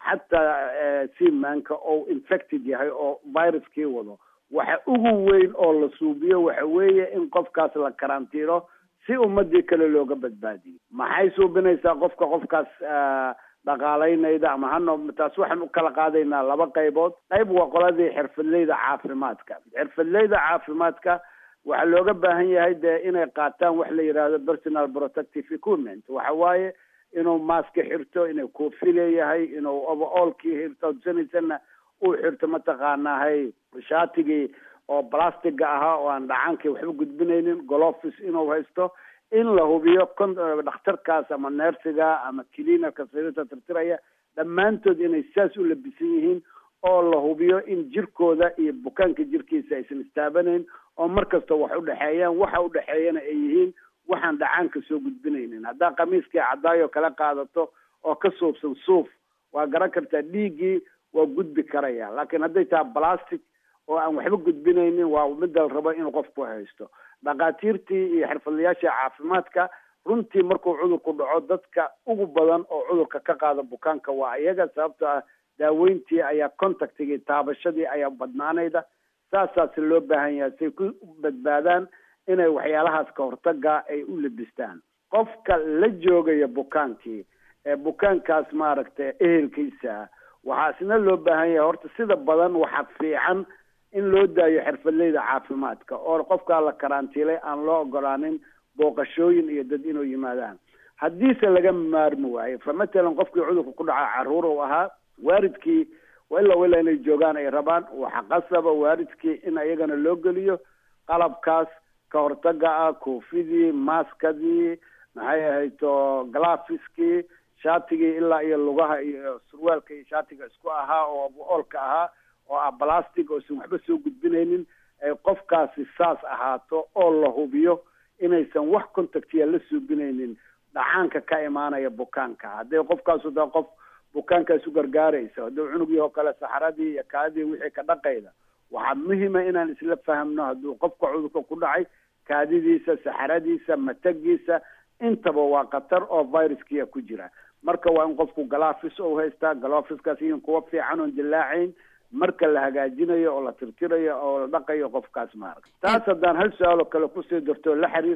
xataa simaanka oo infected yahay oo viruskii wado waxa ugu weyn oo la suubiyo waxa weeye in qofkaas la karantiilo si ummadii kale looga badbaadiyo maxay suubinaysaa qofka qofkaas dhaqaalaynayda ama hano taas waxaan u kala qaadaynaa laba qaybood qayb waa qoladii xirfadleyda caafimaadka xirfadleyda caafimaadka waxaa looga baahan yahay dee inay qaataan wax la yidhaahdo personal protective equipment waxa waaye inuu maaska xirto inuu koofi leeyahay inuu overallkii xirto sanaysana uu xirto mataqaanahay shaatigii oo plastiga ahaa oo aan dhacaankii waxba gudbinaynin golofis inuu haysto in la hubiyo dhakhtarkaas ama neersiga ama cleanerka sariirta tirtiraya dhammaantood inay saas u labisan yihiin oo la hubiyo in jirkooda iyo bukaanka jirkiisa aysan istaabanayn oo mar kasta wax udhexeeyaan waxa udhexeeyana ay yihiin waxaan dhacaanka soo gudbinaynin haddaa khamiiskii cadaayo kala qaadato oo ka suubsan suuf waa garan kartaa dhiiggii waa gudbi karaya laakiin hadday taha plastic oo aan waxba gudbinaynin waa midda la rabo inuu qofku haysto dhakhaatiirtii iyo xirfadlayaasha caafimaadka runtii markuu cudurku dhaco dadka ugu badan oo cudurka ka qaada bukaanka waa iyaga sababto ah daaweyntii ayaa contactigii taabashadii ayaa badnaanayda saasaasi loo baahan yahay say ku badbaadaan inay waxyaalahaas ka hortaga ay u labistaan qofka la joogaya bukaankii ee bukaankaas maaragtay ehelkiisa waxaa isna loo baahan yahay horta sida badan waxaa fiican in loo daayo xirfadleyda caafimaadka oo qofkaa la karantiilay aan loo ogolaanin booqashooyin iyo dad inuu yimaadaan haddiise laga maarmi waayo fa matalan qofkii cudurka ku dhaca caruur u ahaa waalidkii ilaa ilaa inay joogaan ay rabaan waxa qasaba waalidkii in iyagana loo geliyo qalabkaas ka hortaga ah koofidii maaskadii maxay ahayto glafiskii shaatigii ilaa iyo lugaha iyo surwaalka iyo shaatiga isku ahaa oo oolka ahaa oo ah plastic oo isan waxba soo gudbinaynin ay qofkaasi saas ahaato oo la hubiyo inaysan wax contactiya la suubinaynin dhacaanka ka imaanaya bukaanka hadday qofkaasu taa qof bukaankaas u gargaaraysa hadduu cunugii oo kale saxaradii iyo kaadii wixii ka dhaqayda waxaa muhima inaan isla fahamno hadduu qofka cudurka ku dhacay kaadidiisa saxaradiisa matagiisa intaba waa khatar oo viruskiya ku jira marka waa in qofku galafis ou haystaa galofiskaas iyin kuwa fiican oon dilaacayn marka la hagaajinayo oo la tirtirayo oo la dhaqayo qofkaas maaragta taas haddaan hal su-aal oo kale kusii darto la xiriirta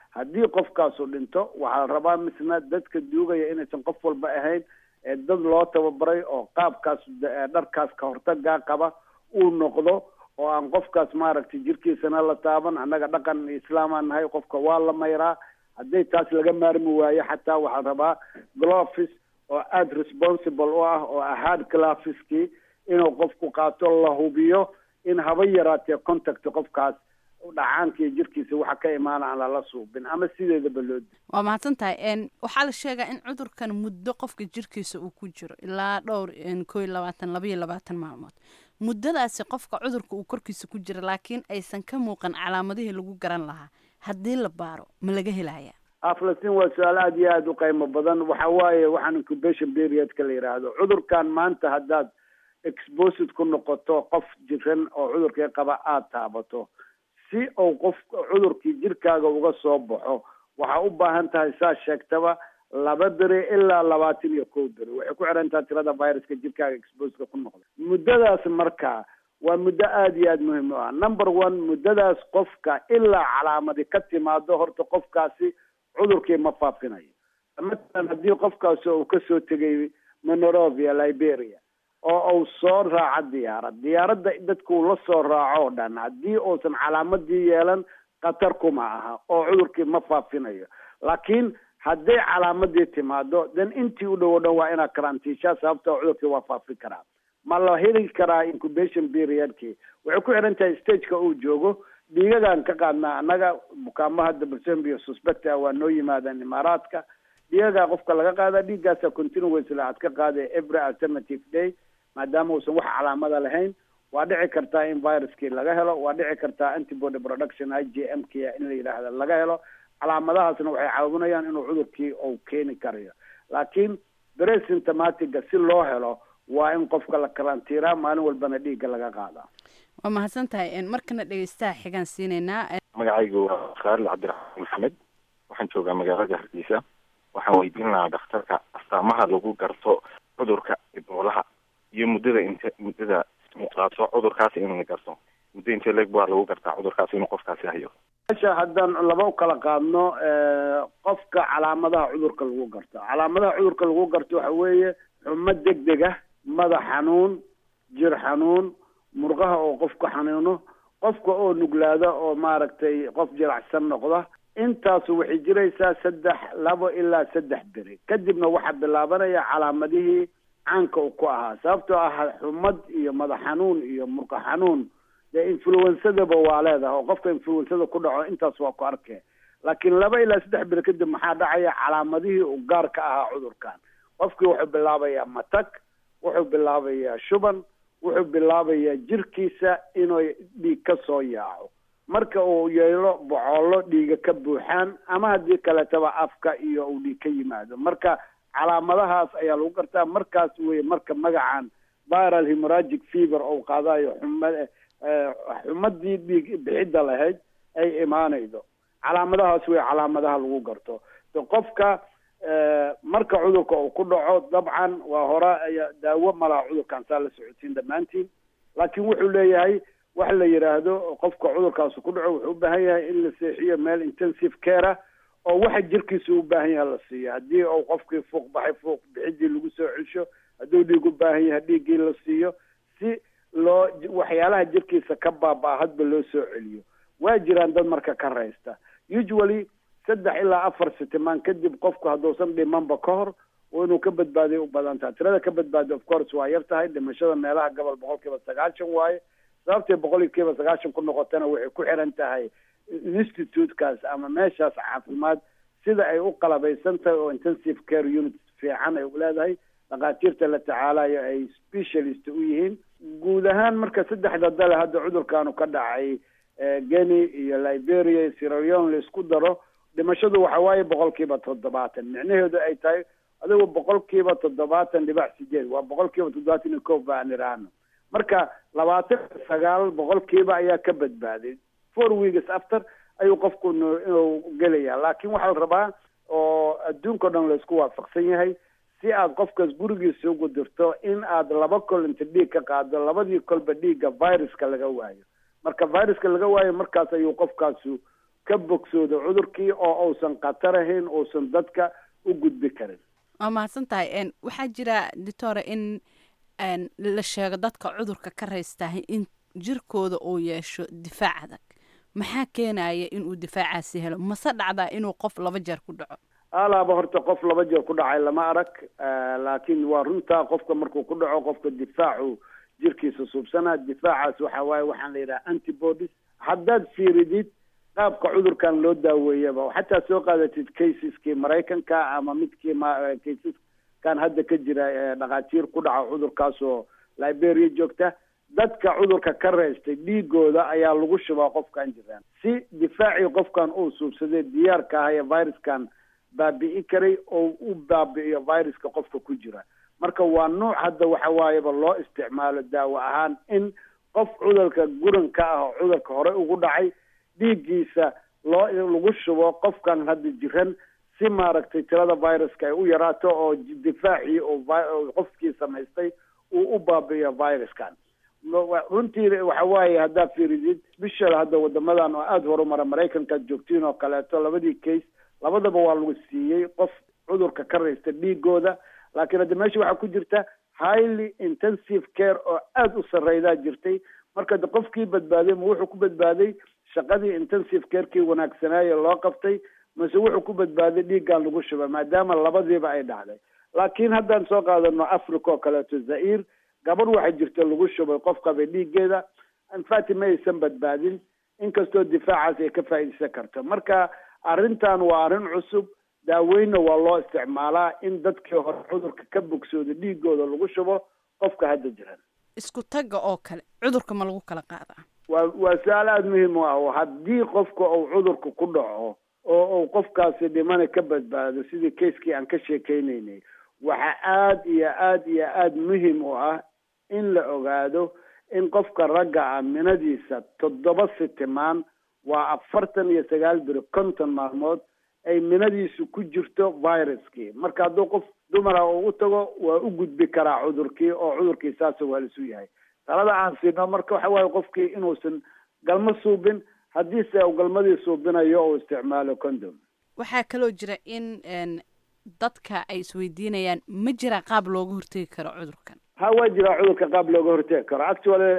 haddii qofkaasu dhinto waxaa la rabaa misna dadka duugaya inaysan qof walba ahayn ee dad loo tababaray oo qaabkaas dharkaas ka hortagaa qaba uu noqdo oo aan qofkaas maaragtay jirkiisana la taaban annaga dhaqan islaamaan nahay qofka waa la mayraa hadday taas laga maarmi waayo xataa waxaa rabaa glovis oo aada responsible u ah oo ahaad clafiskii inuu qofku qaato la hubiyo in haba yaraatee contact qofkaas dhacaanka iyo jirkiisa waxa ka imaana aan lala suubin ama sideedaba loo di waa mahadsan tahay waxaa la sheegaa in cudurkan muddo qofka jirkiisa uu ku jiro ilaa dhowr koo iyo labaatan laba iyo labaatan maalmood muddadaasi qofka cudurka uu korkiisa ku jira laakiin aysan ka muuqan calaamadihii lagu garan lahaa haddii la baaro ma laga helaya aflastin waa su-aal aada iyo aada u qiimo badan waxa waaye waxaan incubation periodka la yidhaahdo cudurkan maanta haddaad exposed ku noqoto qof jiran oo cudurkii qaba aada taabato si uu qof cudurkii jirkaaga uga soo baxo waxaa u baahan tahay saa sheegtaba laba beri ilaa labaatan iyo kow beri waxay ku xiran tahay tirada viruska jirkaaga exposeka ku noqda muddadaas marka waa muddo aada iyo aada muhiim u ah number one muddadaas qofka ilaa calaamadi ka timaado horta qofkaasi cudurkii ma faafinayo matalan haddii qofkaasi uu kasoo tegay monorovia liberia oo uu soo raaco diyaarad diyaaradda dadkuu la soo raaco o dhan haddii uusan calaamadii yeelan khatar kuma aha oo cudurkii ma faafinayo laakiin hadday calaamadii timaado dan intii u dhow o dhan waa inaad karantiishaa sababta cudurkii waa faafi karaa ma la heli karaa incubation periodkii waxay ku xiran tahay stageka uu joogo dhiigagaan ka qaadnaa annaga bukaamo hadda balsembio suspect ah waa noo yimaadaan imaaraadka dhiigagaa qofka laga qaada dhiiggaasa continuously aad ka qaada every alternative day maadaama uusan wax calaamada lahayn waa dhici kartaa in viruskii laga helo waa dhici kartaa antibody production i j m k in la yidhaahda laga helo calaamadahaasna waxay caawinayaan inuu cudurkii uu keeni karayo laakiin bresymptomatiga si loo helo waa in qofka la karantiiraa maalin walbana dhiigga laga qaadaa waa mahadsan tahay markana dhegeystaha xigaan siinaynaa magacaygu waa khaalid cabdiraxmaan maxamed waxaan joogaa magaalada hargeysa waxaan weydiin lahaa dhakhtarka astaamaha lagu garto cudurka iboolaha iyo muddada inte muddada muuqaato cudurkaasi inuu garto muddo intee leeg baa lagu gartaa cudurkaasi inuu qofkaasi hayo mesha haddaan laba u kala qaadno qofka calaamadaha cudurka lagu garto calaamadaha cudurka lagu garto waxa weeye xumo deg deg ah madax xanuun jir xanuun murqaha oo qofka xanuuno qofka oo nuglaada oo maaragtay qof jiracsan noqda intaasu waxay jiraysaa saddex labo ilaa saddex beri kadibna waxaa bilaabanaya calaamadihii caanka u ku ahaa sababtoo ah xumad iyo madax xanuun iyo murqa xanuun dee influensadaba waa leedahay oo qofka influensada ku dhaco intaas waa ku arkee laakiin laba ilaa saddex beri kadib maxaa dhacaya calaamadihii u gaar ka ahaa cudurkan qofkii wuxuu bilaabayaa matag wuxuu bilaabayaa shuban wuxuu bilaabayaa jirkiisa inuu dhiig ka soo yaaco marka uu yeelo bocoolo dhiiga ka buuxaan ama haddii kaleetaba afka iyo uu dhiig ka yimaado marka calaamadahaas ayaa lagu gartaa markaas weye marka magacan viral hemoragic fever ou qaadayo xuma xumadii dhiig bixidda lahayd ay imaanaydo calaamadahaas wey calaamadaha lagu garto so qofka marka cudurka uu ku dhaco dabcan waa hore daawo malaha cudurkan saa la socotiin dhammaantiin laakiin wuxuu leeyahay wax la yidhaahdo qofka cudurkaasi ku dhaco wuxuu u baahan yahay in la seexiyo meel intensive care oo waxa jirkiisa u baahan yahay la siiyo haddii uu qofkii fuuq baxay fuuq bixidii lagu soo celsho hadduu dhiig u baahan yahay dhiiggii la siiyo si loo waxyaalaha jirkiisa ka baaba hadba loo soo celiyo waa jiraan dad marka ka raysta usually saddex ilaa afar sitimaan kadib qofku hadduusan dhimanba ka hor oo inuu ka badbaadiyo u badan tahay tirada ka badbaadiyo of course waa yar tahay dhimashada meelaha gobol boqol kiiba sagaashan waaye sababtay boqol kiiba sagaashan ku noqotana waxay ku xiran tahay institutekaas ama meeshaas caafimaad sida ay u qalabaysan tahay oo intensive care unit fiican ay leedahay dhakhaatiirta la tacaalayo ay specialist u yihiin guud ahaan marka saddexda dale hadda cudurkaanu ka dhacay geni iyo liberia iyo siraleon la isku daro dhimashadu waxa waaye boqol kiiba toddobaatan micnaheedu ay tahay adigu boqol kiiba toddobaatan dhibac sideed waa boqol kiiba toddobaatan iyo kow baan idhaahno marka labaatan sagaal boqol kiiba ayaa ka badbaaday four weeks after ayuu qofku inuu gelaya laakiin waxaa la rabaa oo adduunka o dhan laisku waafaqsan yahay si aad qofkaas gurigiisa ugu dirto in aad laba kol inta dhiig ka qaado labadii kolba dhiigga viruska laga waayo marka viruska laga waayo markaas ayuu qofkaasu ka bogsoodo cudurkii oo uusan khatar ahayn uusan dadka u gudbi karin waa mahadsan tahay waxaa jira doctore in la sheego dadka cudurka ka raystahay in jirkooda uu yeesho difaac adag maxaa keenaya inuu difaacaasi helo mase dhacdaa inuu qof laba jeer ku dhaco alaaba horta qof laba jeer ku dhacay lama arag laakiin waa runtaa qofka markuu ku dhaco qofka difaacu jirkiisa suubsanaa difaacaas waxa waaye waxaan la yidhaha antibodies haddaad fiiridid qaabka cudurkan loo daaweeyaba xataa soo qaadatid caseski maraykanka ama midkii caseskan hadda ka jira dhakhaatiir ku dhaca cudurkaasoo liberia joogta dadka cudurka ka reystay dhiigooda ayaa lagu shubaa qofkan jiraan si difaacii qofkan uu suubsaday diyaarka ah ee viruskan baabi'i karay oo u baabi'iyo viruska qofka ku jira marka waa nuuc hadda waxa waayeba loo isticmaalo daawo ahaan in qof cudurka guranka ah oo cudurka hore ugu dhacay dhiiggiisa loo lagu shubo qofkan hadda jiran si maaragtay tirada viruska ay u yaraato oo difaacii oo qofkii samaystay uu u baabi'iyo viruskan runtii waxa waaye haddaad fiiridid bishada hadda wadamadan oo aada horumara maraykankaad joogtiin oo kaleeto labadii case labadaba waa lagu siiyey qof cudurka ka raysta dhiigooda laakiin hadda meesha waxaa ku jirta highly intensive care oo aada u sarreydaa jirtay marka de qofkii badbaaday ma wuxuu ku badbaaday shaqadii intensive carekii wanaagsanaaye loo qabtay mase wuxuu ku badbaaday dhiiggan lagu shuba maadaama labadiiba ay dhacday laakiin haddaan soo qaadano africa oo kaleeto zair gabadh waxaa jirta lagu shubay qof qabay dhiiggeeda infati ma aysan badbaadin inkastoo difaacaas ay ka faa'iideysan karto marka arrintan waa arrin cusub daaweynna waa loo isticmaalaa in dadkii hore cudurka ka bogsooda dhiigooda lagu shubo qofka hadda jiran isku tagga oo kale cudurka ma lagu kala qaadaa waa waa su-aal aada muhiim u ah oo haddii qofka uu cudurka ku dhaco oo uu qofkaasi dhimana ka badbaado sidii kaiskii aan ka sheekeynaynay waxaa aada iyo aada iyo aada muhiim u ah in la ogaado in qofka ragga ah minadiisa toddoba sitimaan waa afartan iyo sagaal biri konton maalmood ay minadiisu ku jirto viruskii marka hadduu qof dumara uu u tago waa u gudbi karaa cudurkii oo cudurkii saasa waa lisu yahay talada aan siino marka waxa waaye qofkii inuusan galmo suubin haddiise uu galmadii suubinayo uu isticmaalo condom waxaa kaloo jira in dadka ay isweydiinayaan ma jira qaab looga hortegi karo cudurkan ha waa jiraa cudurka qaab looga hortegi karo actually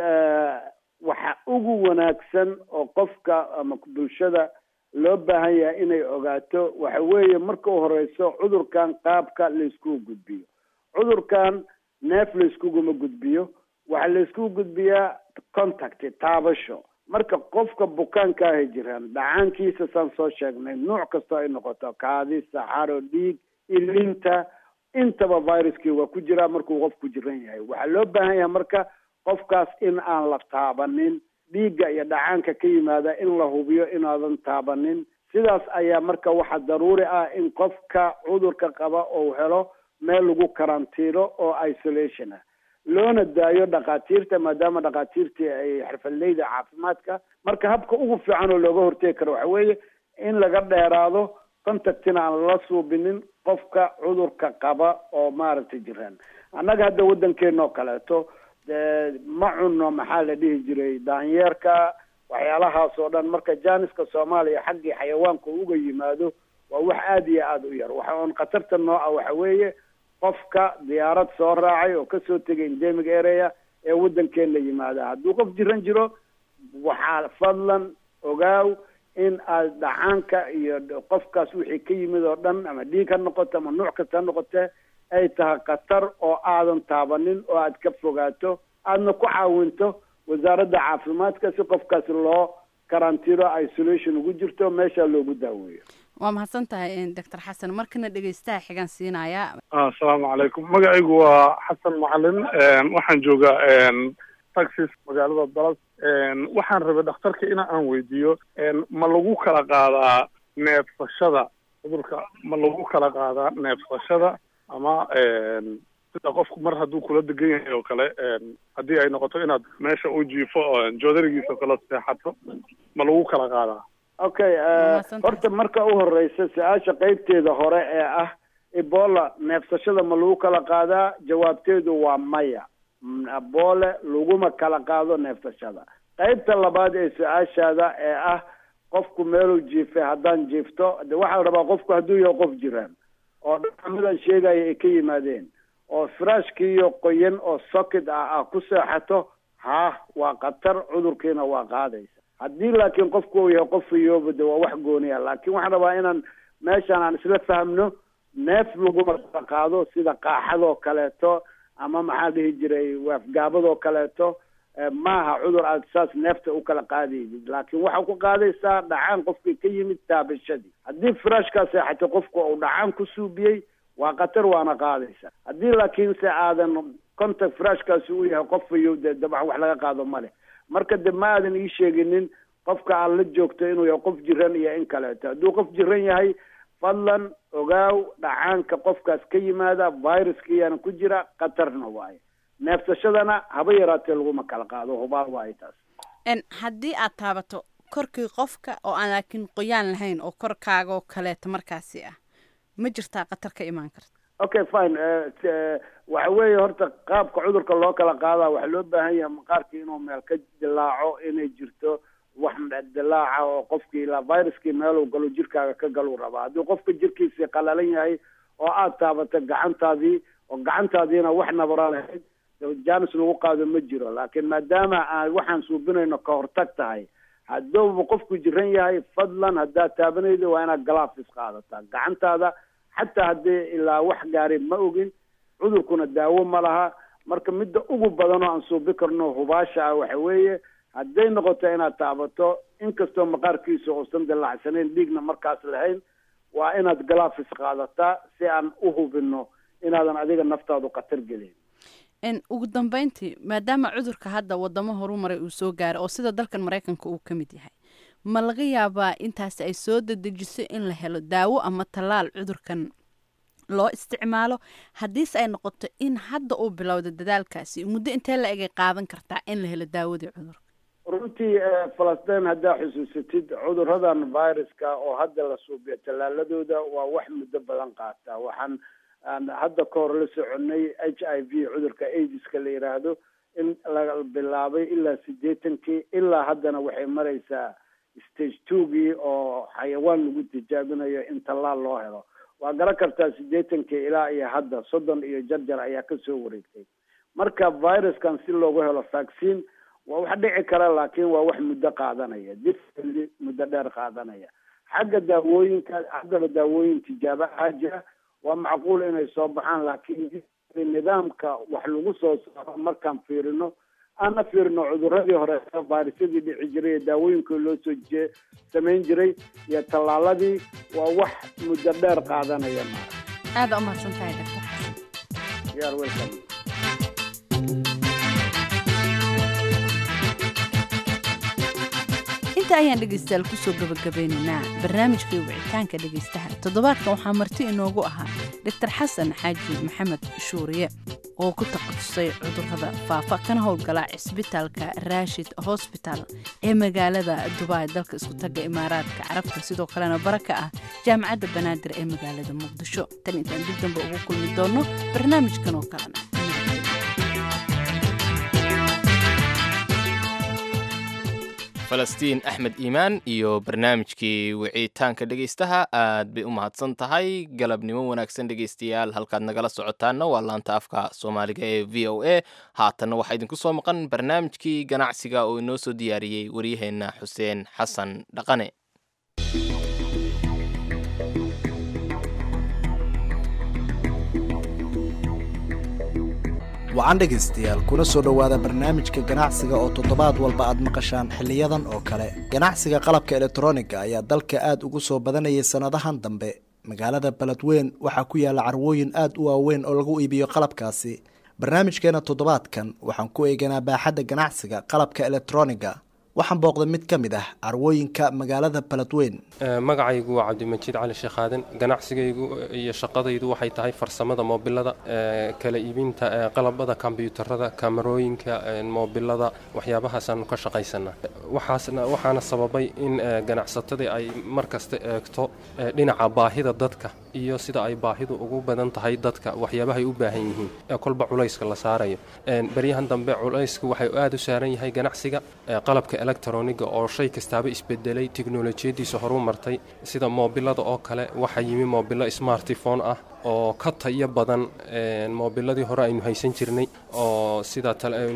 waxa ugu wanaagsan oo qofka ama bulshada loo baahan yahay inay ogaato waxa weeye marka u horeyso cudurkan qaabka layskugu gudbiyo cudurkan neef layskuguma gudbiyo waxaa layskugu gudbiyaa contact taabasho marka qofka bukaanka ahay jiraan dhacaankiisa saan soo sheegnay nuuc kastoo ay noqoto kaadi saxaro dhiig ilinta intaba viruskii waa ku jiraa markuu qofku jiran yahay waxaa loo baahan yahay marka qofkaas in aan la taabanin dhiigga iyo dhacaanka ka yimaada in la hubiyo inaadan taabanin sidaas ayaa marka waxaa daruuri ah in qofka cudurka qaba uu helo meel lagu karantiino oo isolation ah loona daayo dhakhaatiirta maadaama dhakhaatiirtii ay xirfadleyda caafimaadka marka habka ugu fiican oo looga hortegi karo waxa weeye in laga dheeraado contactina aan lala suubinin qofka cudurka qaba oo maaragtay jiraan annaga hadda waddankeena oo kaleeto ma cunno maxaa la dhihi jiray daanyeerka waxyaalahaas oo dhan marka jaaniska soomaaliya xaggii xayawaanka uga yimaado waa wax aada iyo aada u yar waxa oon khatarta nooca waxa weeye qofka diyaarad soo raacay oo kasoo tegay endemic area ee waddankeena yimaada hadduu qof jiran jiro waxaa fadlan ogaaw in aad dhacaanka iyo qofkaas wixii ka yimid oo dhan ama dhiig ha noqoto ama nuuc kasta ha noqotee ay tahay khatar oo aadan taabanin oo aad ka fogaato aadna ku caawinto wasaaradda caafimaadka si qofkaasi loo karantiino isolation ugu jirto meesha loogu daaweeyo waa mahadsan tahay doctor xasan markana dhegeystaha xigaan siinayaa asalaamu calaykum magacaygu waa xasan macalin waxaan joogaa taxis magaalada dalad waxaan rabay dhakhtarka in aan weydiiyo ma lagu kala qaadaa neefsashada cudurka ma lagu kala qaadaa neefsashada ama sida qofku mar hadduu kula degan yahay oo kale haddii ay noqoto inaad meesha u jiifo joodarigiisa kala seexato ma lagu kala qaadaa okay horta marka u horeysa su-aasha qeybteeda hore ee ah ebola neefsashada ma lagu kala qaadaa jawaabteedu waa maya ebola laguma kala qaado neefsashada qeybta labaad ee su-aashaada ee ah qofku meeluu jiifay haddaan jiifto de waxaa rabaa qofku hadduu yahay qof jiraan oo dhacamadan sheegaya ay ka yimaadeen oo firaashkiiyo qoyan oo socket ah ah ku seexato haa waa khatar cudurkiina waa qaadaysa haddii laakiin qofku uu yahay qof fayooba de waa wax gooniya laakiin waxaan rabaa inaan meeshaan aan isla fahmno neef laguma kala qaado sida qaaxadoo kaleeto ama maxaa dhihi jiray waafgaabadoo kaleeto maaha cudur aad saas neefta u kala qaadaysid laakiin waxaa ku qaadaysaa dhacaan qofkii ka yimid taabashadii haddii firaashkaa seexatay qofku uu dhacaan ku suubiyey waa khatar waana qaadaysa haddii laakiinse aadan contact firaashkaasi uu yahay qof fayow dee dabax wax laga qaado ma leh marka de ma aadan ii sheeginin qofka aad la joogto inuu yahay qof jiran iyo in kaleeto hadduu qof jiran yahay fadlan ogaaw dhacaanka qofkaas ka yimaada viruskiiyana ku jira khatarna waaye neefsashadana haba yaraatee laguma kala qaado hubaal waaye taas haddii aad taabato korkii qofka oo aan laakiin qoyaan lahayn oo korkaagoo kaleeto markaasi ah ma jirtaa khatar ka imaan karta okay fine waxa weeye horta qaabka cudurka loo kala qaadaa waxaa loo baahan yahay maqaarkii inuu meel ka dilaaco inay jirto wax dilaaca oo qofkii ilaa viruskii meeluu galo jirkaaga ka galuu rabaa haddii qofka jirkiisii qalalan yahay oo aad taabato gacantaadii oo gacantaadiina wax nabara lahayd janis lagu qaado ma jiro laakiin maadaama aan waxaan suubinayno ka hortag tahay haddouba qofku jiran yahay fadlan haddaad taabanaydo waa inaad galaafis qaadataa gacantaada xataa haddii ilaa wax gaari ma ogin cudurkuna daawo ma laha marka midda ugu badan oo aan suubi karno hubaasha ah waxa weeye hadday noqoto inaad taabato inkastoo maqaarkiisa uusan dilacsanayn dhiigna markaas lahayn waa inaad galaafis qaadataa si aan u hubino inaadan adiga naftaadu khatar gelin ugu dambeyntii maadaama cudurka hadda wadamo horumaray uu soo gaaray oo sida dalkan maraykanka uu ka mid yahay ma laga yaabaa intaasi ay soo dedejiso in la helo daawo ama tallaal cudurkan loo isticmaalo haddiise ay noqoto in hadda uu bilowda dadaalkaasi muddo intee la egay qaadan kartaa in la helo daawadii cudurka runtii falastiin haddaa xusuusatid cuduradan viruska oo hadda la suubiyo tallaaladooda waa wax muddo badan qaata waxaan hadda ka hor la soconay h i v cudurka aidiska la yidhaahdo in la bilaabay ilaa siddeetankii ilaa haddana waxay maraysaa stage twogii oo xayawaan lagu tijaabinayo in tallaal loo helo waa garan kartaa siddeetankii ilaa iyo hadda soddon iyo jarjar ayaa kasoo wareegtay marka viruskan si loogu helo vaccine waa wax dhici kara laakiin waa wax muddo qaadanaya difli muddo dheer qaadanaya xagga daawooyinka haddaba daawooyin tijaabo ahaa jira waa macquul inay soo baxaan laakiin nidaamka wax lagu soo saaro markaan fiirino aana fiirino cuduradii hore virusyadii dhici jiray iyo daawooyinkii loo soo je samayn jiray iyo tallaaladii waa wax muddo dheer qaadanaya ma aada u mahadsan tahay doctor xasan yaar welcome inta ayaan dhegaystayaal kusoo gabagabeynaynaa barnaamijkai wicitaanka dhegaystaha toddobaadkan waxaa marti inoogu ahaa doctor xasan xaaji maxamed shuuriye oo ku takhasusay cudurrada faafa kana howlgala cisbitaalka raashid hosbital ee magaalada dubai dalka isku tagga imaaraadka carabta sidoo kalena bara ka ah jaamacadda banaadir ee magaalada muqdisho tan intaan dib dambe ugu kulmi doonno barnaamijkan oo kalena falastiin axmed iimaan iyo barnaamijkii wicitaanka dhegaystaha aad bay u mahadsan tahay galabnimo wanaagsan dhegaystayaal halkaad nagala socotaanna waa laanta afka soomaaliga ee v o a haatanna waxaa idinku soo maqan barnaamijkii ganacsiga oo inoo soo diyaariyey waryaheenna xuseen xasan dhaqane wacan dhegaystayaal kuna soo dhowaada barnaamijka ganacsiga oo toddobaad walba aad maqashaan xiliyadan oo kale ganacsiga qalabka elektroniga ayaa dalka aad ugu soo badanayay sannadahan dambe magaalada beledweyn waxaa ku yaalla carwooyin aad u waaweyn oo lagu iibiyo qalabkaasi barnaamijkeena toddobaadkan waxaan ku eeganaa baaxadda ganacsiga qalabka elektroniga waxaan booqday mid ka mid ah carwooyinka magaalada beledweyn magacaygu waa cabdimajiid cali sheekaaden ganacsigaygu iyo shaqadaydu waxay tahay farsamada moobilada kala iibinta qalabada kombyuutarada kamarooyinka moobilada waxyaabahaasaan ka shaqaysana waxaasna waxaana sababay in ganacsatadii ay mar kasta eegto dhinaca baahida dadka iyo sida ay baahidu ugu badan tahay dadka waxyaabahay u baahan yihiin ee kolba culayska la saarayo beryahan dambe culaysku waxay aada u saaran yahay ganacsiga qalabka electroniga oo shay kastaaba isbedelay tiknolojiyadiisa horu martay sida moobilada oo kale waxaa yimi moobilo smartifone ah oo ka tayo badan moobiladii hore aynu haysan jirnay oo sida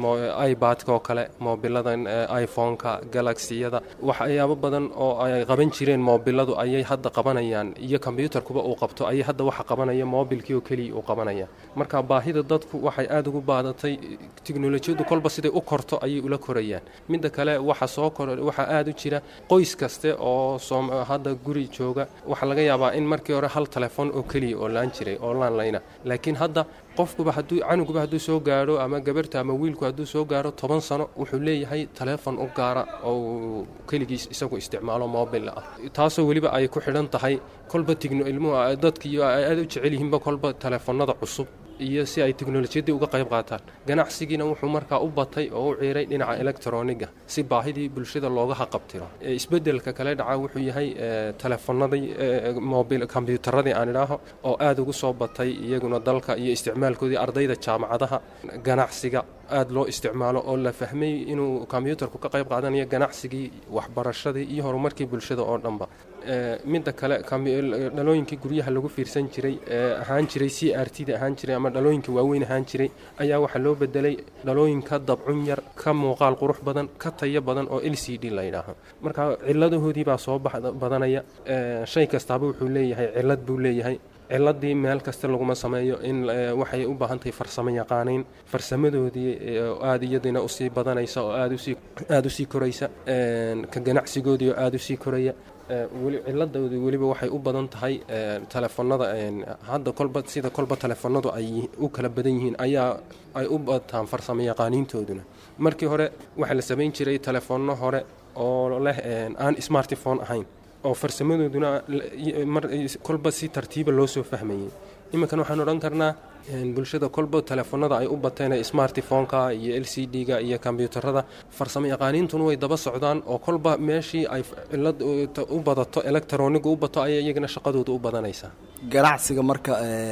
ibadka oo kale moobiladan iphone-ka galaxiyada waxyaabo badan oo ay qaban jireen moobiladu ayay hadda qabanayaan iyo kombyuutarkuba uu qabto ayay hadda waxa qabanaya moobilkii oo keliya uu qabanaya marka baahida dadku waxay aada ugu baadatay tiknolojiyadu kolba siday u korto ayay ula korayaan midda kale waxa soo kor waxaa aada u jira qoys kaste oo hadda guri jooga waxaa laga yaabaa in markii hore hal telefoon oo keliya oo laan jiray oo laanlayna laakiin hadda qofkuba hadduu canuguba hadduu soo gaadho ama gabarta ama wiilku hadduu soo gaadho toban sano wuxuu leeyahay taleefon u gaara oo keligiis isagu isticmaalo mobil ah taasoo weliba ay ku xidhan tahay kolba tigno ilmuhu dadkiiyo ay aada u jecel yihiinba kolba taleefanada cusub iyo si ay teknolojiyadii uga qayb qaataan ganacsigiina wuxuu markaa u batay oo u ciiray dhinaca electroniga si baahidii bulshada looga haqabtiro isbedelka kale dhaca wuxuu yahay teleefanadii mobil kombyuutaradii aan idhaaho oo aada ugu soo batay iyaguna dalka iyo isticmaalkoodii ardayda jaamacadaha ganacsiga aada loo isticmaalo oo la fahmay inuu kombyuutarku ka qayb qaadanayo ganacsigii waxbarashadii iyo horumarkii bulshada oo dhanba midda kale dhalooyinkii guryaha lagu fiirsan jiray ee ahaan jiray c r t da ahaan jiray ama dhalooyinka waaweyn ahaan jiray ayaa waxaa loo bedelay dhalooyinka dabcun yar ka muuqaal qurux badan ka tayo badan oo l c d la yidhaaho marka ciladahoodii baa soo badanaya shay kastaaba wuxuu leeyahay cilad buu leeyahay ciladii meel kasta laguma sameeyo in waxay u baahan tahay farsamo yaqaanayn farsamadoodii aada iyadina usii badanaysa oo aada usii koraysa ka ganacsigoodii oo aada usii koraya ciladoodii weliba waxay u badan tahay telefoonada hadda kolba sida kolba telefoonadu ay u kala badan yihiin ayaa ay u bataan farsamo yaqaaniintooduna markii hore waxaa la samayn jiray telefoonno hore oo leh aan smartifone ahayn oo farsamadooduna kolba si tartiiba loo soo fahmayay iminkan waxaan odhan karnaa bulshada kolba telefoonada ay u bateen smartifoneka iyo l c d-ga iyo kombyuutarada farsamo yaqaaniintuna way daba socdaan oo kolba meeshii ay cilad u badato electroniga u bato ayay iyagana shaqadooda u badanaysaa ganacsiga marka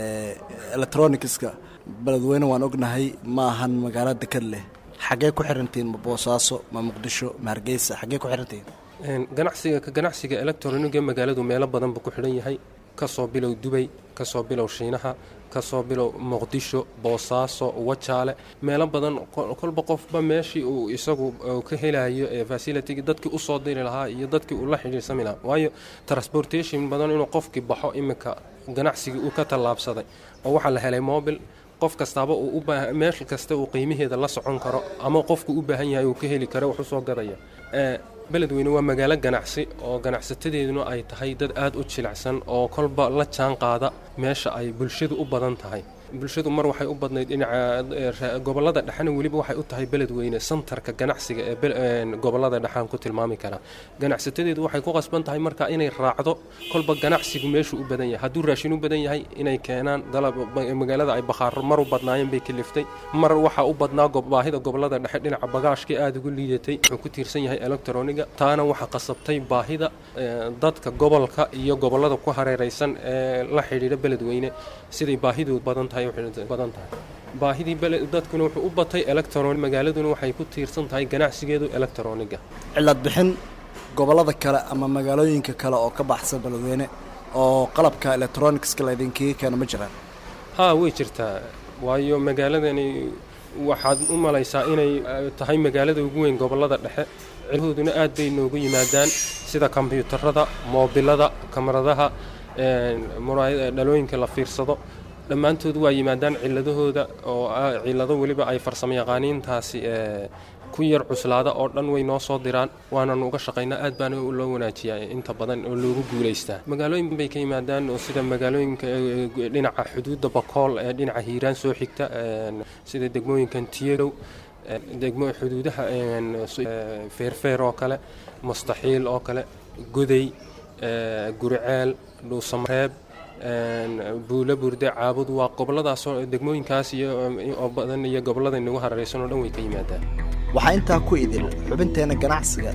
electronicska beledweyne waan ognahay ma ahan magaalo dekad leh xaggee ku xirantihiin ma boosaaso ma muqdisho ma hargeysa xaggee ku xirantihiin ganacsiga ka ganacsiga electroniga magaaladu meelo badan buu ku xidhan yahay kasoo bilow dubay kasoo bilow shiinaha kasoo bilow muqdisho boosaaso wajaale meelo badan kolba qofba meeshii uu isagu ka helayo ee fasilitigi dadkii usoo diri lahaa iyo dadkii uu la xidhiirsami lahaa waayo transportation badan inuu qofkii baxo iminka ganacsigii uu ka tallaabsaday oo waxaa la helay mobil qof kastaaba uu u baahan meel kasta uu qiimaheeda la socon karo ama qofku u baahan yahay uu ka heli karo wax u soo gadaya beledweyne waa magaalo ganacsi oo ganacsatadeeduna ay tahay dad aada u jilicsan oo kolba la jaan qaada meesha ay bulshadu u badan tahay bulshadu mar waxay u badnayd dhinaca gobolada dhexena weliba waxay u tahay beledweyne santarka ganacsiga ee gobolada dhexaan ku tilmaami karaa ganacsatadeedu waxay ku qasban tahay marka inay raacdo kolba ganacsigu meeshuu u badan yahay hadduu raashin u badan yahay inay keenaan dalab magaalada ay bakhaaro mar u badnaayeen bay kaliftay mar waxaa u badnaa baahida gobolada dhexe dhinaca bagaashkii aada ugu liidatay wuxuu ku tiirsan yahay electroniga taana waxaa qasabtay baahida dadka gobolka iyo gobolada ku hareeraysan ee la xidhiidha beledweyne siday baahidu badan tahay badan tahay baahidii dadkuna wuxuu u batay electron magaaladuna waxay ku tiirsan tahay ganacsigeedu electroniga cilad bixin gobolada kale ama magaalooyinka kale oo ka baxsan beledweyne oo qalabka electronicska laydinkaga keeno ma jiraan haa way jirtaa waayo magaaladani waxaad u malaysaa inay tahay magaalada ugu weyn gobolada dhexe cilhooduna aad bay noogu yimaadaan sida kombyuutarada moobilada kamaradaha dhalooyinka la fiirsado dhammaantood waa yimaadaan ciladahooda oo cilado weliba ay farsamo yaqaaniintaasi ku yar cuslaada oo dhan way noo soo diraan waanan uga shaqaynaa aad baana loo wanaajiyaa inta badan oo loogu guulaystaa magaalooyin bay ka yimaadaan oo sida magaalooyinka dhinaca xuduudda bakool ee dhinaca hiiraan soo xigta sida degmooyinkan tiyadow degmo xuduudaha feerfeer oo kale mustaxiil oo kale goday guriceel dhuusamareeb buulo burde caabud waa goboladaasoo degmooyinkaas iyo badan iyo gobolada inagu hareeraysan oo dhan way ka yimaadaan waxaa intaa ku idil xubinteenna ganacsiga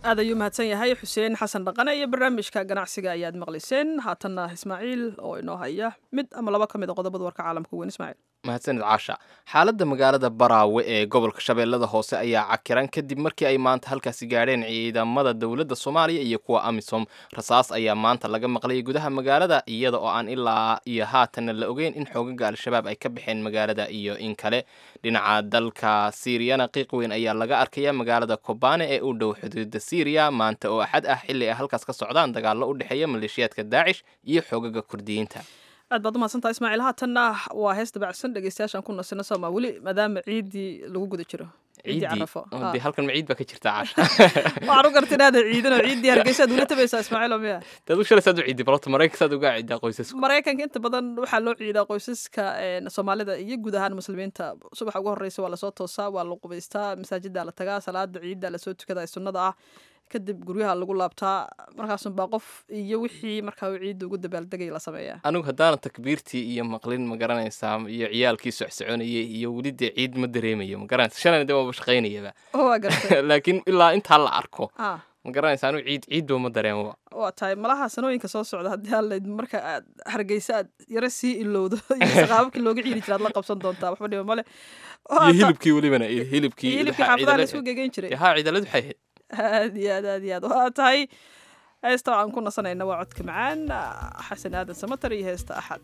aad ayuu mahadsan yahay xuseen xasan dhaqane iyo barnaamijka ganacsiga ayaad maqlayseen haatanna ismaaciil oo inoo haya mid ama laba ka mid a qodobada warka caalamka weyn ismaaciil mahadsanid caasha xaaladda magaalada baraawe ee gobolka shabeellada hoose ayaa cakiran kadib markii ay maanta halkaasi gaadheen ciidamada dowladda soomaaliya iyo kuwa amisom rasaas ayaa maanta laga maqlayay gudaha magaalada iyada oo aan ilaa iyo haatanna la ogeyn in xoogaga al-shabaab ay ka baxeen magaalada iyo in kale dhinaca dalka siiriyana qiiq weyn ayaa laga arkaya magaalada kobane ee u dhow xuduuda siiriya maanta oo axad ah xilli ay halkaas ka socdaan dagaallo u dhexeeya maleeshiyaadka daacish iyo xoogaga kurdiyiinta aad baad umahadsantaha ismaaciil haatanna waa hees dabacsan dhegeystayaashaan ku nasino sooma weli maadaama ciiddii lagu guda jiro ciiddii carafo de halkan maciid baa ka jirta caasha waxaan u garta inaada ciidan oo ciiddii hargeysaad ula tabaysaa ismaaciil oo miya dad u shalaysaad u ciidi balota maraykansaad uga ciidaa qoysasku maraykanka inta badan waxaa loo ciidaa qoysaska soomaalida iyo guud ahaan muslimiinta subaxa ugu horreysa waa lasoo toosaa waa la qubaystaa masaajiddaa la tagaa salaada ciidda lasoo tukada ee sunnada ah kadib guryaha lagu laabtaa markaasunbaa qof iyo wixii markaa uu ciidda ugu dabaaldegay la sameeyaa anigu haddaana takbiirtii iyo maqlin ma garanaysaa iyo ciyaalkii socsoconayay iyo weli dee ciid ma dareemayo ma garanaysa shalayna dee waaba shaqaynayaba waa gartay laakiin ilaa intaa la arko ah ma garanaysa anigu ciid ciidba ma dareemaba waa tahay malaha sanooyinka soo socda haddii aalayd marka aad hargeysa aad yaro sii ilowdo iyo saqaababkii looga ciidi jira aad la qabsan doontaa waxba dhiba male iyo hilibkii welibana hilibkii hilibkii xaafadaha laisku gegeyn jiray haa ciidalad waxay ahayd aad iyo aad aad iyo aad waa tahay heesta aan ku nasanayna waa codka macaan xasan aadan samatar iyo heesta axad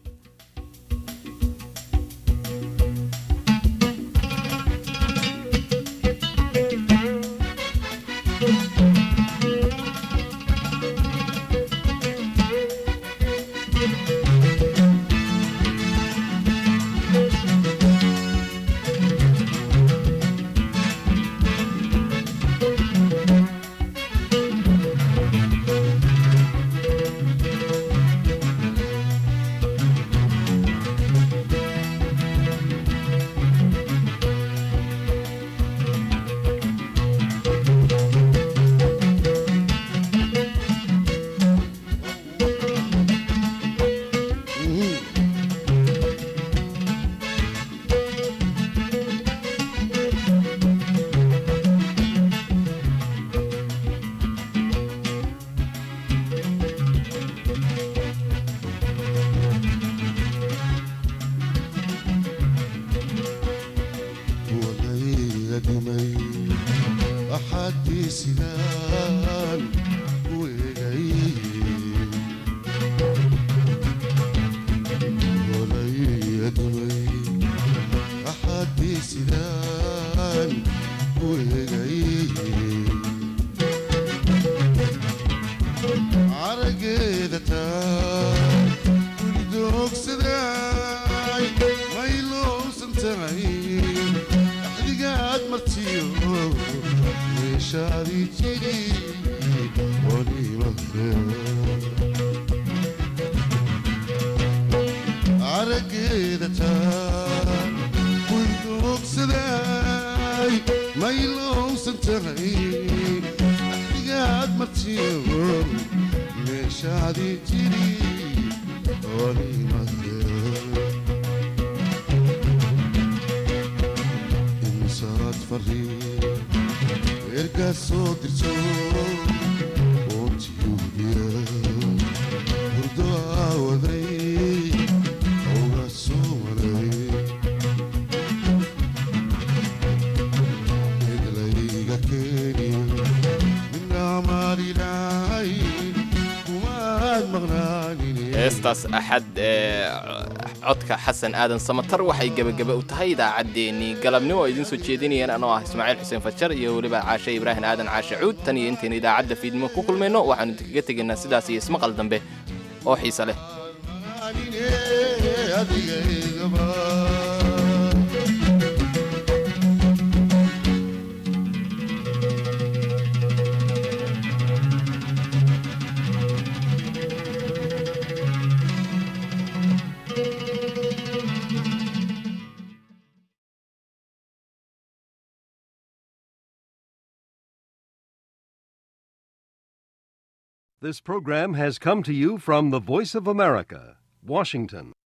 heestaas axad ee codka xasan aadan samatar waxay gebagaba u tahay idaacaddeenii galabnimo oo idiin soo jeedinayeen anoo ah ismaaciil xuseen fajar iyo weliba caashe ibraahim aadan caashe cuud tan iyo intaynu idaacadda fiidnimo ku kulmayno waxaanu idinkaga tegaynaa sidaas iyo ismaqal dambe oo xiise leh This program has come to you from the Voice of America, Washington.